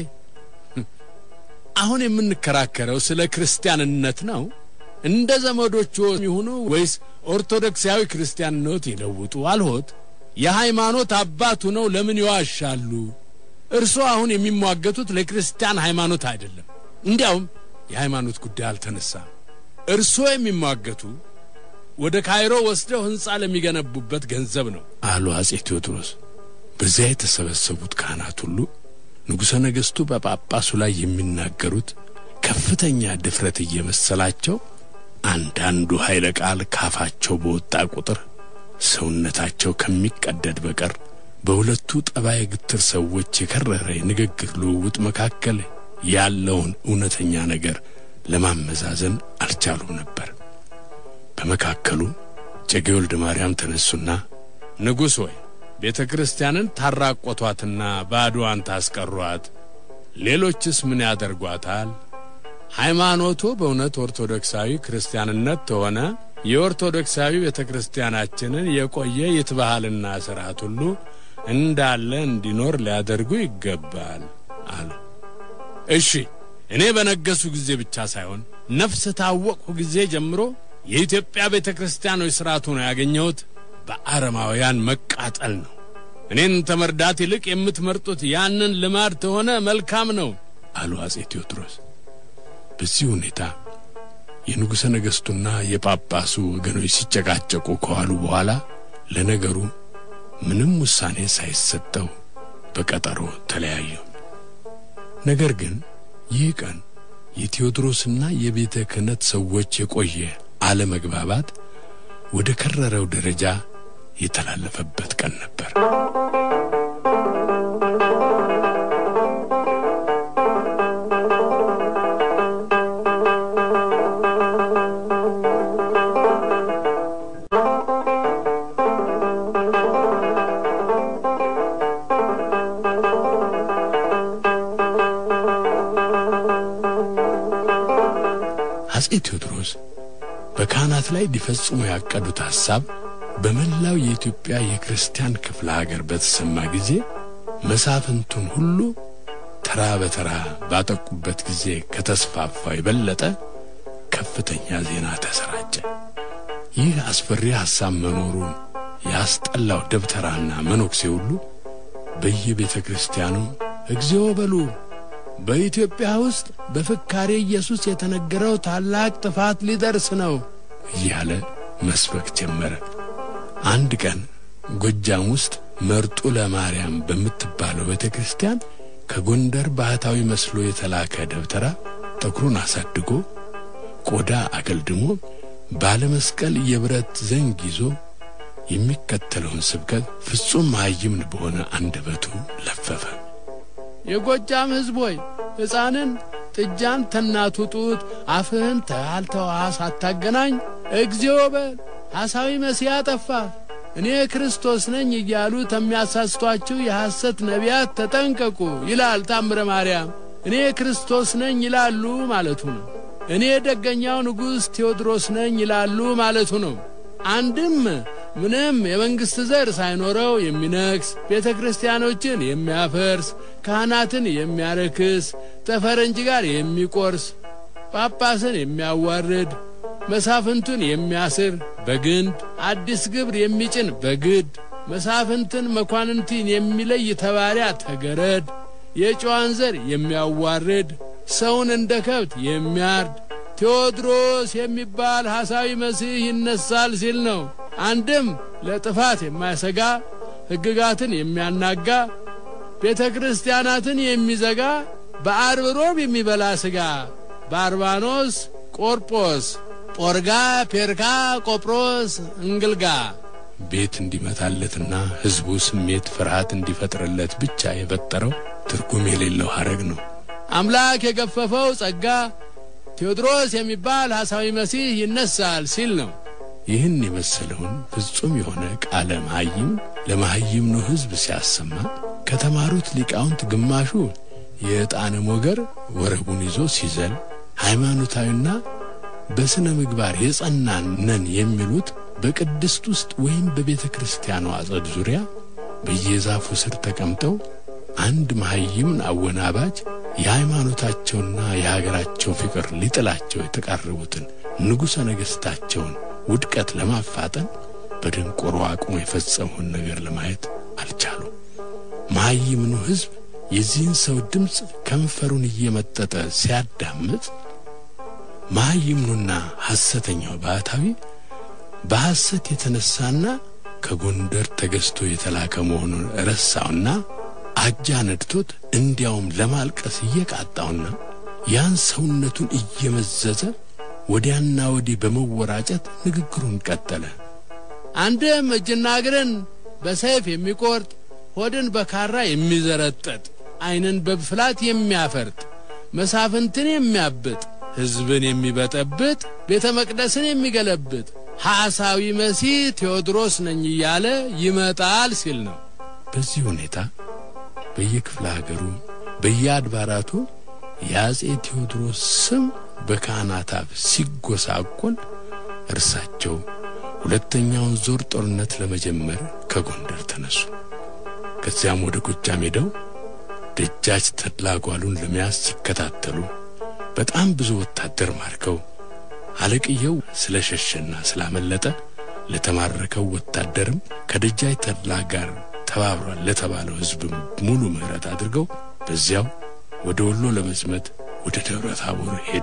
አሁን የምንከራከረው ስለ ክርስቲያንነት ነው። እንደ ዘመዶቹ ይሁኑ ወይስ ኦርቶዶክሳዊ ክርስቲያንነት ይለውጡ አልሆት የሃይማኖት አባቱ ነው። ለምን ይዋሻሉ? እርሶ አሁን የሚሟገቱት ለክርስቲያን ሃይማኖት አይደለም። እንዲያውም የሃይማኖት ጉዳይ አልተነሳም። እርሶ የሚሟገቱ ወደ ካይሮ ወስደው ሕንፃ ለሚገነቡበት ገንዘብ ነው አሉ አጼ ቴዎድሮስ። በዚያ የተሰበሰቡት ካህናት ሁሉ ንጉሠ ነገሥቱ በጳጳሱ ላይ የሚናገሩት ከፍተኛ ድፍረት እየመሰላቸው አንዳንዱ ኃይለ ቃል ካፋቸው በወጣ ቁጥር ሰውነታቸው ከሚቀደድ በቀር በሁለቱ ጠባይ ግትር ሰዎች የከረረ የንግግር ልውውጥ መካከል ያለውን እውነተኛ ነገር ለማመዛዘን አልቻሉም ነበር። በመካከሉ እጨጌ ወልደ ማርያም ተነሱና ንጉሥ ሆይ ቤተ ክርስቲያንን ታራቆቷትና ባዶዋን ታስቀሯት፣ ሌሎችስ ምን ያደርጓታል? ሃይማኖቱ በእውነት ኦርቶዶክሳዊ ክርስቲያንነት ተሆነ የኦርቶዶክሳዊ ቤተ ክርስቲያናችንን የቆየ ይትባህልና ሥርዓት ሁሉ እንዳለ እንዲኖር ሊያደርጉ ይገባል አሉ። እሺ እኔ በነገሱ ጊዜ ብቻ ሳይሆን ነፍስ ታወቅሁ ጊዜ ጀምሮ የኢትዮጵያ ቤተ ክርስቲያኖች ሥርዓቱ ነው ያገኘሁት በአረማውያን መቃጠል ነው። እኔን ተመርዳት ይልቅ የምትመርጡት ያንን ልማድ ተሆነ መልካም ነው አሉ አጼ ቴዎድሮስ። በዚህ ሁኔታ የንጉሠ ነገሥቱና የጳጳሱ ወገኖች ሲጨቃጨቁ ከዋሉ በኋላ ለነገሩ ምንም ውሳኔ ሳይሰጠው በቀጠሮ ተለያዩ። ነገር ግን ይህ ቀን የቴዎድሮስና የቤተ ክህነት ሰዎች የቆየ አለመግባባት ወደ ከረረው ደረጃ የተላለፈበት ቀን ነበር። አጼ ቴዎድሮስ በካህናት ላይ ሊፈጽሙ ያቀዱት ሐሳብ በመላው የኢትዮጵያ የክርስቲያን ክፍለ ሀገር በተሰማ ጊዜ መሳፍንቱን ሁሉ ተራ በተራ ባጠቁበት ጊዜ ከተስፋፋው የበለጠ ከፍተኛ ዜና ተሰራጨ። ይህ አስፈሪ ሐሳብ መኖሩን ያስጠላው ደብተራና መነኩሴ ሁሉ በየቤተ ክርስቲያኑ እግዚኦ በሉ በኢትዮጵያ ውስጥ በፍካሬ ኢየሱስ የተነገረው ታላቅ ጥፋት ሊደርስ ነው እያለ መስበክ ጀመረ። አንድ ቀን ጎጃም ውስጥ መርጡ ለማርያም በምትባለው ቤተ ክርስቲያን ከጎንደር ባህታዊ መስሎ የተላከ ደብተራ ጠጉሩን አሳድጎ ቆዳ አገልድሞ ባለመስቀል የብረት ዘንግ ይዞ የሚከተለውን ስብከት ፍጹም መሃይምን በሆነ አንደበቱ ለፈፈ። የጎጃም ሕዝብ ሆይ ሕፃንን ጥጃን ተናቱ ጡት አፍህን ተያልተዋ ሳታገናኝ እግዚኦ በል ሐሳዊ መሲያ ጠፋ እኔ ክርስቶስ ነኝ እያሉ ተሚያሳስቷችሁ የሐሰት ነቢያት ተጠንቀቁ ይላል ታምረ ማርያም። እኔ ክርስቶስ ነኝ ይላሉ ማለቱ ነው። እኔ ደገኛው ንጉሥ ቴዎድሮስ ነኝ ይላሉ ማለቱ ነው። አንድም ምንም የመንግሥት ዘር ሳይኖረው የሚነግስ ቤተ ክርስቲያኖችን የሚያፈርስ ካህናትን የሚያረክስ ተፈረንጅ ጋር የሚቆርስ ጳጳስን የሚያዋርድ መሳፍንቱን የሚያስር በግንድ አዲስ ግብር የሚጭን በግድ መሳፍንትን መኳንንትን የሚለይ ተባሪያ ተገረድ የጨዋን ዘር የሚያዋርድ ሰውን እንደ ከብት የሚያርድ ቴዎድሮስ የሚባል ሐሳዊ መሲህ ይነሳል ሲል ነው። አንድም ለጥፋት የማያሰጋ ሕግጋትን የሚያናጋ ቤተ ክርስቲያናትን የሚዘጋ በአርብ ሮብ የሚበላ ሥጋ ባርባኖስ፣ ቆርጶስ፣ ጶርጋ፣ ፔርካ፣ ቆጵሮስ፣ እንግልጋ ቤት እንዲመታለትና ሕዝቡ ስሜት ፍርሃት እንዲፈጥርለት ብቻ የፈጠረው ትርጉም የሌለው ሐረግ ነው። አምላክ የገፈፈው ጸጋ ቴዎድሮስ የሚባል ሐሳዊ መሲህ ይነሳል ሲል ነው። ይህን የመሰለውን ፍጹም የሆነ ቃለ መሐይም ለመሐይም ነው ሕዝብ ሲያሰማ ከተማሩት ሊቃውንት ግማሹ የዕጣነ ሞገር ወረቡን ይዞ ሲዘል ሃይማኖታዊና በሥነ ምግባር የጸናን ነን የሚሉት በቅድስት ውስጥ ወይም በቤተ ክርስቲያኗ አጸድ ዙሪያ በየዛፉ ስር ተቀምጠው አንድ መሐይምን አወናባጅ የሃይማኖታቸውና የሀገራቸው ፍቅር ሊጥላቸው የተቃረቡትን ንጉሠ ነገሥታቸውን ውድቀት ለማፋጠን በድንቆሮ አቅሞ የፈጸመውን ነገር ለማየት አልቻሉ። መሐይምኑ ሕዝብ የዚህን ሰው ድምፅ ከንፈሩን እየመጠጠ ሲያዳምጥ መሐይምኑና ሐሰተኛው ባህታዊ በሐሰት የተነሳና ከጎንደር ተገዝቶ የተላከ መሆኑን ረሳውና አጃ ነድቶት እንዲያውም ለማልቀስ እየቃጣውና ያን ሰውነቱን እየመዘዘ ወዲያና ወዲህ በመወራጨት ንግግሩን ቀጠለ። አንድም እጅና እግርን በሰይፍ የሚቆርጥ ሆድን በካራ የሚዘረጠጥ ዓይንን በብፍላት የሚያፈርጥ መሳፍንትን የሚያብጥ ሕዝብን የሚበጠብጥ ቤተ መቅደስን የሚገለብጥ ሐሳዊ መሲህ ቴዎድሮስ ነኝ እያለ ይመጣል ሲል ነው። በዚህ ሁኔታ በየክፍለ ሀገሩ በየአድባራቱ የአጼ ቴዎድሮስ ስም በካህናት አፍ ሲጎሳቆል እርሳቸው ሁለተኛውን ዞር ጦርነት ለመጀመር ከጎንደር ተነሱ። ከዚያም ወደ ጎጃም ሄደው ደጃች ተድላ ጓሉን ለመያዝ ሲከታተሉ በጣም ብዙ ወታደር ማርከው አለቅየው ስለ ሸሸና ስላመለጠ ለተማረከው ወታደርም ከደጃች ተድላ ጋር ተባብሯል ለተባለው ሕዝብም ሙሉ ምሕረት አድርገው በዚያው ወደ ወሎ ለመዝመት ወደ ደብረ ታቦር ሄዱ።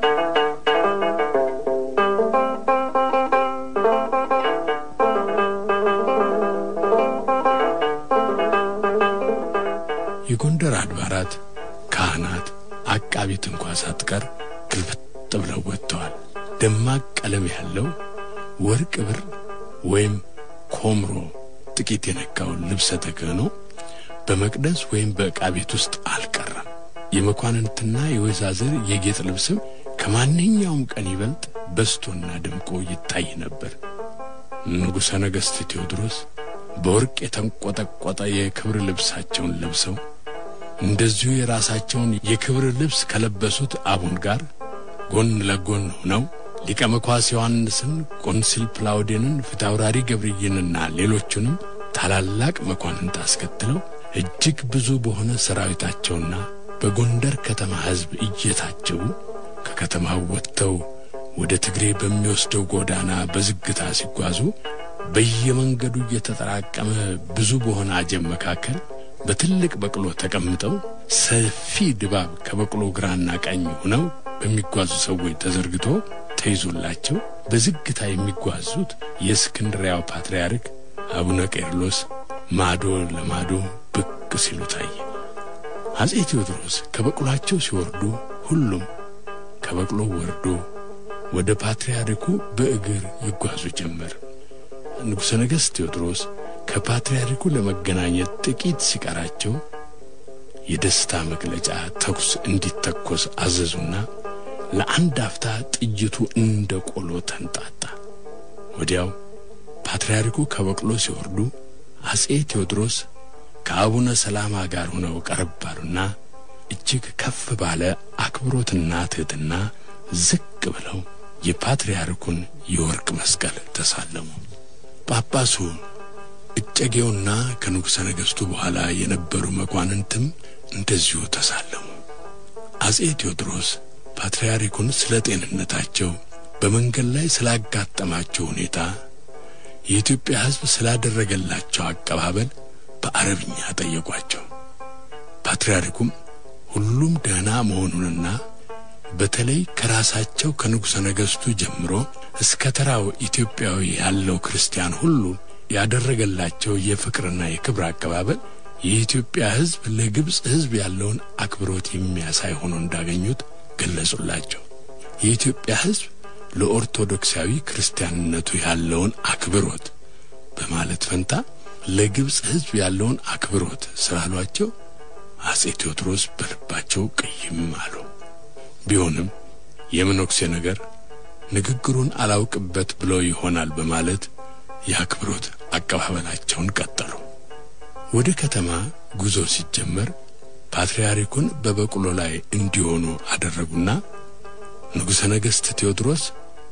የጎንደር አድባራት ካህናት፣ አቃቢት እንኳ ሳትቀር ግልብጥ ብለው ወጥተዋል። ደማቅ ቀለም ያለው ወርቅ ብር ወይም ኮምሮ ጥቂት የነካውን ልብሰ ተክህኖ በመቅደስ ወይም በዕቃ ቤት ውስጥ አልቀረም። የመኳንንትና የወይዛዝር የጌጥ ልብስም ከማንኛውም ቀን ይበልጥ በስቶና ደምቆ ይታይ ነበር። ንጉሠ ነገሥት ቴዎድሮስ በወርቅ የተንቆጠቆጠ የክብር ልብሳቸውን ለብሰው እንደዚሁ የራሳቸውን የክብር ልብስ ከለበሱት አቡን ጋር ጎን ለጎን ሆነው ሊቀ መኳስ ዮሐንስን፣ ቆንሲል ፕላውዴንን፣ ፊታውራሪ ገብርዬንና ሌሎቹንም ታላላቅ መኳንንት አስከትለው እጅግ ብዙ በሆነ ሰራዊታቸውና በጎንደር ከተማ ሕዝብ እየታጀቡ ከከተማው ወጥተው ወደ ትግሬ በሚወስደው ጎዳና በዝግታ ሲጓዙ በየመንገዱ እየተጠራቀመ ብዙ በሆነ አጀብ መካከል በትልቅ በቅሎ ተቀምጠው ሰፊ ድባብ ከበቅሎ ግራና ቀኝ ሆነው በሚጓዙ ሰዎች ተዘርግቶ ተይዞላቸው በዝግታ የሚጓዙት የእስክንድሪያው ፓትርያርክ አቡነ ቄርሎስ ማዶ ለማዶ ብቅ ሲሉ ታየ። አጼ ቴዎድሮስ ከበቅሏቸው ሲወርዱ ሁሉም ከበቅሎ ወርዶ ወደ ፓትርያርኩ በእግር ይጓዙ ጀመር። ንጉሠ ነገሥት ቴዎድሮስ ከፓትርያርኩ ለመገናኘት ጥቂት ሲቀራቸው የደስታ መግለጫ ተኩስ እንዲተኮስ አዘዙና ለአንድ አፍታ ጥይቱ እንደ ቆሎ ተንጣጣ። ወዲያው ፓትርያርኩ ከበቅሎ ሲወርዱ አጼ ቴዎድሮስ ከአቡነ ሰላማ ጋር ሆነው ቀረብ ባሉና እጅግ ከፍ ባለ አክብሮትና ትሕትና ዝቅ ብለው የፓትርያርኩን የወርቅ መስቀል ተሳለሙ። ጳጳሱ እጨጌውና ከንጉሠ ነገሥቱ በኋላ የነበሩ መኳንንትም እንደዚሁ ተሳለሙ። አጼ ቴዎድሮስ ፓትርያርኩን ስለ ጤንነታቸው፣ በመንገድ ላይ ስላጋጠማቸው ሁኔታ፣ የኢትዮጵያ ሕዝብ ስላደረገላቸው አቀባበል በአረብኛ ጠየቋቸው። ፓትርያርኩም ሁሉም ደህና መሆኑንና በተለይ ከራሳቸው ከንጉሠ ነገሥቱ ጀምሮ እስከ ተራው ኢትዮጵያዊ ያለው ክርስቲያን ሁሉ ያደረገላቸው የፍቅርና የክብር አቀባበል የኢትዮጵያ ሕዝብ ለግብፅ ሕዝብ ያለውን አክብሮት የሚያሳይ ሆኖ እንዳገኙት ገለጹላቸው። የኢትዮጵያ ሕዝብ ለኦርቶዶክሳዊ ክርስቲያንነቱ ያለውን አክብሮት በማለት ፈንታ ለግብፅ ሕዝብ ያለውን አክብሮት ስላሏቸው አጼ ቴዎድሮስ በልባቸው ቅይም አሉ። ቢሆንም የመነኩሴ ነገር ንግግሩን አላውቅበት ብለው ይሆናል በማለት የአክብሮት አቀባበላቸውን ቀጠሉ። ወደ ከተማ ጉዞ ሲጀመር ፓትርያርኩን በበቅሎ ላይ እንዲሆኑ አደረጉና ንጉሠ ነገሥት ቴዎድሮስ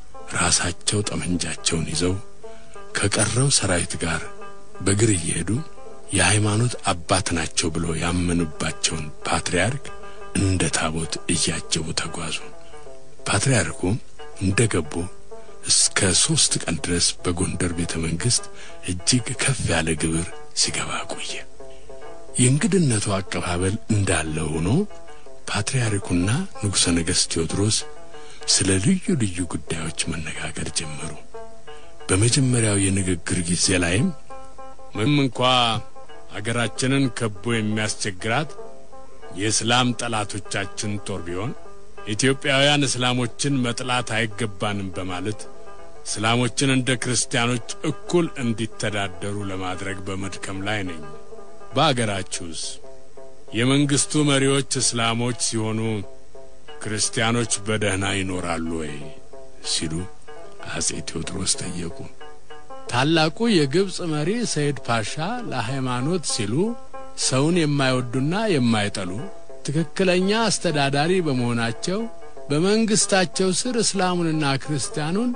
ራሳቸው ጠመንጃቸውን ይዘው ከቀረው ሰራዊት ጋር በእግር እየሄዱ የሃይማኖት አባት ናቸው ብሎ ያመኑባቸውን ፓትርያርክ እንደ ታቦት እያጀቡ ተጓዙ። ፓትርያርኩ እንደ ገቡ እስከ ሦስት ቀን ድረስ በጎንደር ቤተ መንግሥት እጅግ ከፍ ያለ ግብር ሲገባ ቆየ። የእንግድነቱ አቀባበል እንዳለ ሆኖ ፓትርያርኩና ንጉሠ ነገሥት ቴዎድሮስ ስለ ልዩ ልዩ ጉዳዮች መነጋገር ጀመሩ። በመጀመሪያው የንግግር ጊዜ ላይም ምንም እንኳ አገራችንን ከቦ የሚያስቸግራት የእስላም ጠላቶቻችን ጦር ቢሆን ኢትዮጵያውያን እስላሞችን መጥላት አይገባንም በማለት እስላሞችን እንደ ክርስቲያኖች እኩል እንዲተዳደሩ ለማድረግ በመድከም ላይ ነኝ። በአገራችሁስ የመንግስቱ መሪዎች እስላሞች ሲሆኑ ክርስቲያኖች በደህና ይኖራሉ ወይ? ሲሉ አጼ ቴዎድሮስ ጠየቁ። ታላቁ የግብፅ መሪ ሰይድ ፓሻ ለሃይማኖት ሲሉ ሰውን የማይወዱና የማይጠሉ ትክክለኛ አስተዳዳሪ በመሆናቸው በመንግስታቸው ስር እስላሙንና ክርስቲያኑን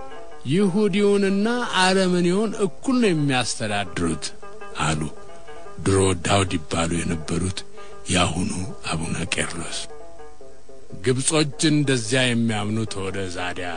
ይሁዲውንና አረመኔውን እኩል ነው የሚያስተዳድሩት አሉ። ድሮ ዳውድ ይባሉ የነበሩት የአሁኑ አቡነ ቄርሎስ። ግብጾች እንደዚያ የሚያምኑት ወደ ዛዲያ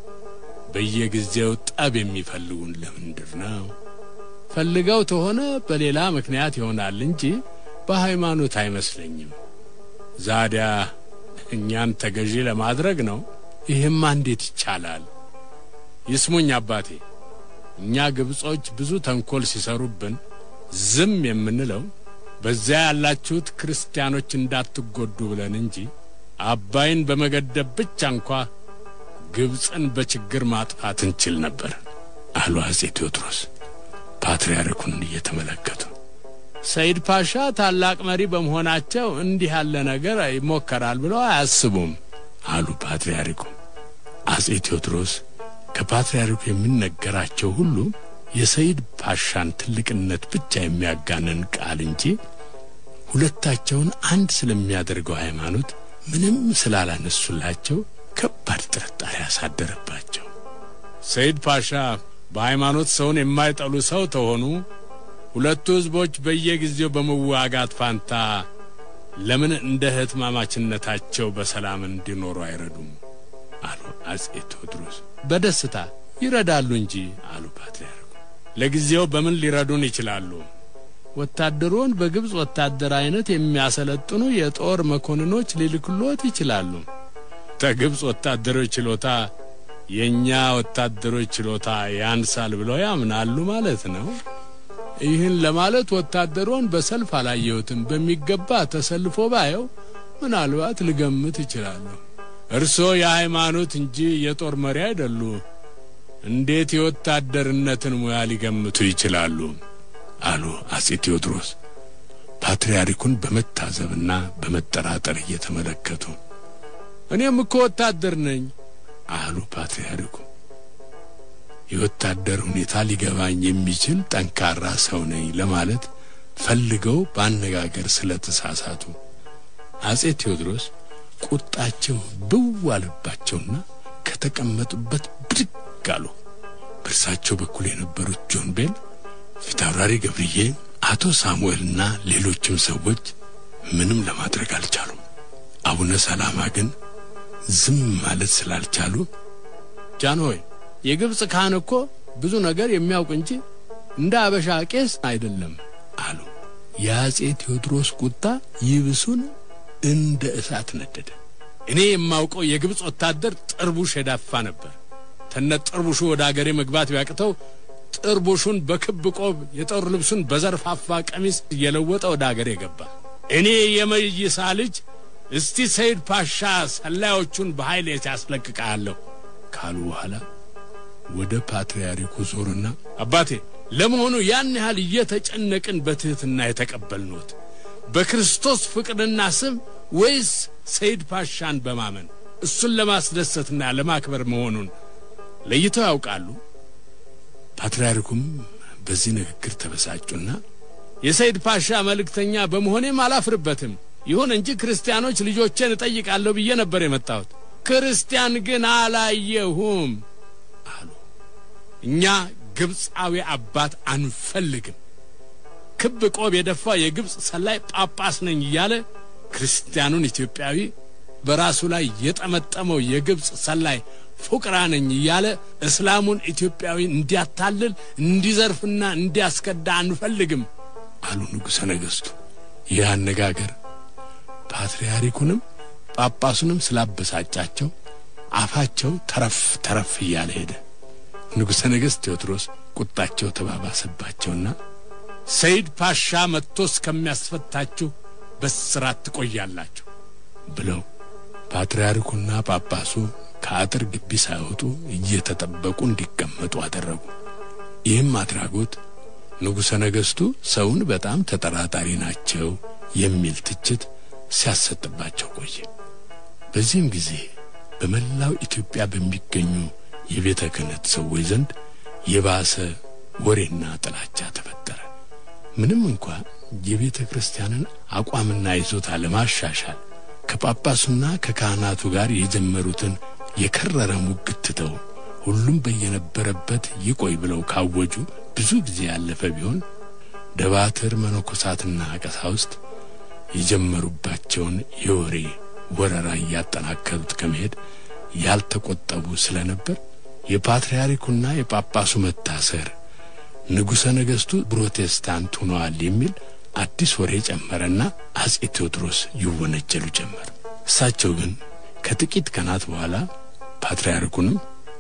በየጊዜው ጠብ የሚፈልጉን ለምንድር ነው? ፈልገው ተሆነ በሌላ ምክንያት ይሆናል እንጂ በሃይማኖት አይመስለኝም። ዛዲያ እኛን ተገዢ ለማድረግ ነው። ይህማ እንዴት ይቻላል? ይስሙኝ አባቴ፣ እኛ ግብጾች ብዙ ተንኮል ሲሰሩብን ዝም የምንለው በዚያ ያላችሁት ክርስቲያኖች እንዳትጎዱ ብለን እንጂ አባይን በመገደብ ብቻ እንኳ ግብፅን በችግር ማጥፋት እንችል ነበር አሉ አጼ ቴዎድሮስ ፓትርያርኩን እየተመለከቱ። ሰይድ ፓሻ ታላቅ መሪ በመሆናቸው እንዲህ ያለ ነገር ይሞከራል ብለው አያስቡም አሉ ፓትርያርኩ። አጼ ቴዎድሮስ ከፓትርያርኩ የሚነገራቸው ሁሉ የሰይድ ፓሻን ትልቅነት ብቻ የሚያጋነን ቃል እንጂ ሁለታቸውን አንድ ስለሚያደርገው ሃይማኖት ምንም ስላላነሱላቸው ከባድ ጥርጣሬ ያሳደረባቸው። ሰይድ ፓሻ በሃይማኖት ሰውን የማይጠሉ ሰው ተሆኑ ሁለቱ ሕዝቦች በየጊዜው በመዋጋት ፋንታ ለምን እንደ እህትማማችነታቸው በሰላም እንዲኖሩ አይረዱም? አሉ አጼ ቴዎድሮስ። በደስታ ይረዳሉ እንጂ አሉ ፓትርያርኩ። ለጊዜው በምን ሊረዱን ይችላሉ? ወታደሩን በግብፅ ወታደር አይነት የሚያሰለጥኑ የጦር መኮንኖች ሊልክሎት ይችላሉ። ከግብፅ ወታደሮች ችሎታ የእኛ ወታደሮች ችሎታ ያንሳል ብለው ያምናሉ ማለት ነው። ይህን ለማለት ወታደሮን በሰልፍ አላየሁትም። በሚገባ ተሰልፎ ባየው ምናልባት ልገምት እችላለሁ። እርስዎ የሃይማኖት እንጂ የጦር መሪ አይደሉ። እንዴት የወታደርነትን ሙያ ሊገምቱ ይችላሉ? አሉ አጼ ቴዎድሮስ ፓትርያርኩን በመታዘብና በመጠራጠር እየተመለከቱ። እኔም እኮ ወታደር ነኝ አሉ ፓትርያርኩ። የወታደር ሁኔታ ሊገባኝ የሚችል ጠንካራ ሰው ነኝ ለማለት ፈልገው በአነጋገር ስለተሳሳቱ አጼ ቴዎድሮስ ቁጣቸው ብው አለባቸውና ከተቀመጡበት ብድግ አሉ። በእርሳቸው በኩል የነበሩት ጆን ቤል፣ ፊታውራሪ ገብርዬ፣ አቶ ሳሙኤልና ሌሎችም ሰዎች ምንም ለማድረግ አልቻሉም። አቡነ ሰላማ ግን ዝም ማለት ስላልቻሉ ጃንሆይ የግብፅ ካህን እኮ ብዙ ነገር የሚያውቅ እንጂ እንደ አበሻ ቄስ አይደለም አሉ። የአጼ ቴዎድሮስ ቁጣ ይብሱን እንደ እሳት ነደደ። እኔ የማውቀው የግብፅ ወታደር ጥርቡሽ የዳፋ ነበር። ተነ ጥርቡሹ ወደ አገሬ መግባት ቢያቅተው ጥርቡሹን በክብ ቆብ የጦር ልብሱን በዘርፋፋ ቀሚስ እየለወጠ ወደ አገሬ ገባ። እኔ የመይሳ ልጅ እስቲ ሰይድ ፓሻ ሰላዮቹን በኃይል ያስለቅቃለሁ ካሉ በኋላ ወደ ፓትርያርኩ ዞርና አባቴ ለመሆኑ ያን ያህል እየተጨነቅን በትሕትና የተቀበልኖት በክርስቶስ ፍቅርና ስም ወይስ ሰይድ ፓሻን በማመን እሱን ለማስደሰትና ለማክበር መሆኑን ለይተው ያውቃሉ? ፓትርያርኩም በዚህ ንግግር ተበሳጩና የሰይድ ፓሻ መልእክተኛ በመሆኔም አላፍርበትም። ይሁን እንጂ ክርስቲያኖች ልጆቼን እጠይቃለሁ ብዬ ነበር የመጣሁት። ክርስቲያን ግን አላየሁም አሉ። እኛ ግብፃዊ አባት አንፈልግም። ክብ ቆብ የደፋ የግብፅ ሰላይ ጳጳስ ነኝ እያለ ክርስቲያኑን ኢትዮጵያዊ በራሱ ላይ የጠመጠመው የግብፅ ሰላይ ፉቅራ ነኝ እያለ እስላሙን ኢትዮጵያዊ እንዲያታልል እንዲዘርፍና እንዲያስከዳ አንፈልግም አሉ ንጉሠ ነገሥቱ። ይህ አነጋገር ፓትርያርኩንም ጳጳሱንም ስላበሳጫቸው አፋቸው ተረፍ ተረፍ እያለ ሄደ። ንጉሠ ነገሥት ቴዎድሮስ ቁጣቸው ተባባሰባቸውና ሰይድ ፓሻ መጥቶ እስከሚያስፈታችሁ በስራት ትቆያላችሁ ብለው ፓትርያርኩና ጳጳሱ ከአጥር ግቢ ሳይወጡ እየተጠበቁ እንዲቀመጡ አደረጉ። ይህም አድራጎት ንጉሠ ነገሥቱ ሰውን በጣም ተጠራጣሪ ናቸው የሚል ትችት ሲያሰጥባቸው ቆየ። በዚህም ጊዜ በመላው ኢትዮጵያ በሚገኙ የቤተ ክህነት ሰዎች ዘንድ የባሰ ወሬና ጥላቻ ተፈጠረ። ምንም እንኳ የቤተ ክርስቲያንን አቋምና ይዞታ ለማሻሻል ከጳጳሱና ከካህናቱ ጋር የጀመሩትን የከረረ ሙግት ትተው ሁሉም በየነበረበት ይቆይ ብለው ካወጁ ብዙ ጊዜ ያለፈ ቢሆን ደባትር መነኮሳትና ቀሳውስት የጀመሩባቸውን የወሬ ወረራ እያጠናከሩት ከመሄድ ያልተቆጠቡ ስለነበር የፓትርያርኩና የጳጳሱ መታሰር ንጉሠ ነገሥቱ ፕሮቴስታንት ሆነዋል የሚል አዲስ ወሬ ጨመረና አጼ ቴዎድሮስ ይወነጀሉ ጀመር። እሳቸው ግን ከጥቂት ቀናት በኋላ ፓትርያርኩንም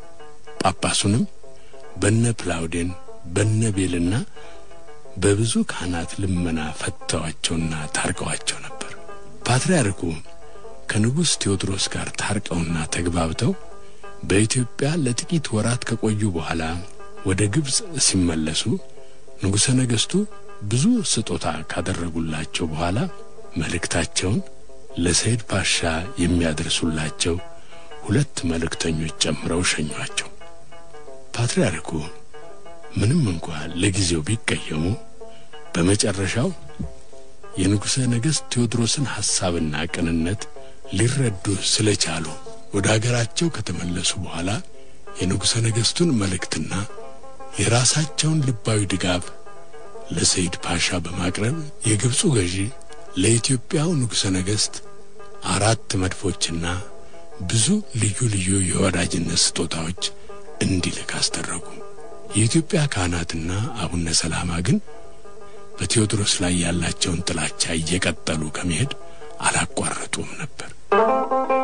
ጳጳሱንም በነ ፕላውዴን በነ ቤልና በብዙ ካህናት ልመና ፈተዋቸውና ታርቀዋቸው ነበር። ፓትርያርኩ ከንጉሥ ቴዎድሮስ ጋር ታርቀውና ተግባብተው በኢትዮጵያ ለጥቂት ወራት ከቆዩ በኋላ ወደ ግብፅ ሲመለሱ ንጉሠ ነገሥቱ ብዙ ስጦታ ካደረጉላቸው በኋላ መልእክታቸውን ለሰይድ ፓሻ የሚያደርሱላቸው ሁለት መልእክተኞች ጨምረው ሸኟቸው። ፓትርያርኩ ምንም እንኳ ለጊዜው ቢቀየሙ በመጨረሻው የንጉሠ ነገሥት ቴዎድሮስን ሐሳብና ቅንነት ሊረዱ ስለቻሉ ወደ አገራቸው ከተመለሱ በኋላ የንጉሠ ነገሥቱን መልእክትና የራሳቸውን ልባዊ ድጋፍ ለሰይድ ፓሻ በማቅረብ የግብፁ ገዢ ለኢትዮጵያው ንጉሠ ነገሥት አራት መድፎችና ብዙ ልዩ ልዩ የወዳጅነት ስጦታዎች እንዲልክ አስደረጉ። የኢትዮጵያ ካህናትና አቡነ ሰላማ ግን በቴዎድሮስ ላይ ያላቸውን ጥላቻ እየቀጠሉ ከመሄድ አላቋረጡም ነበር።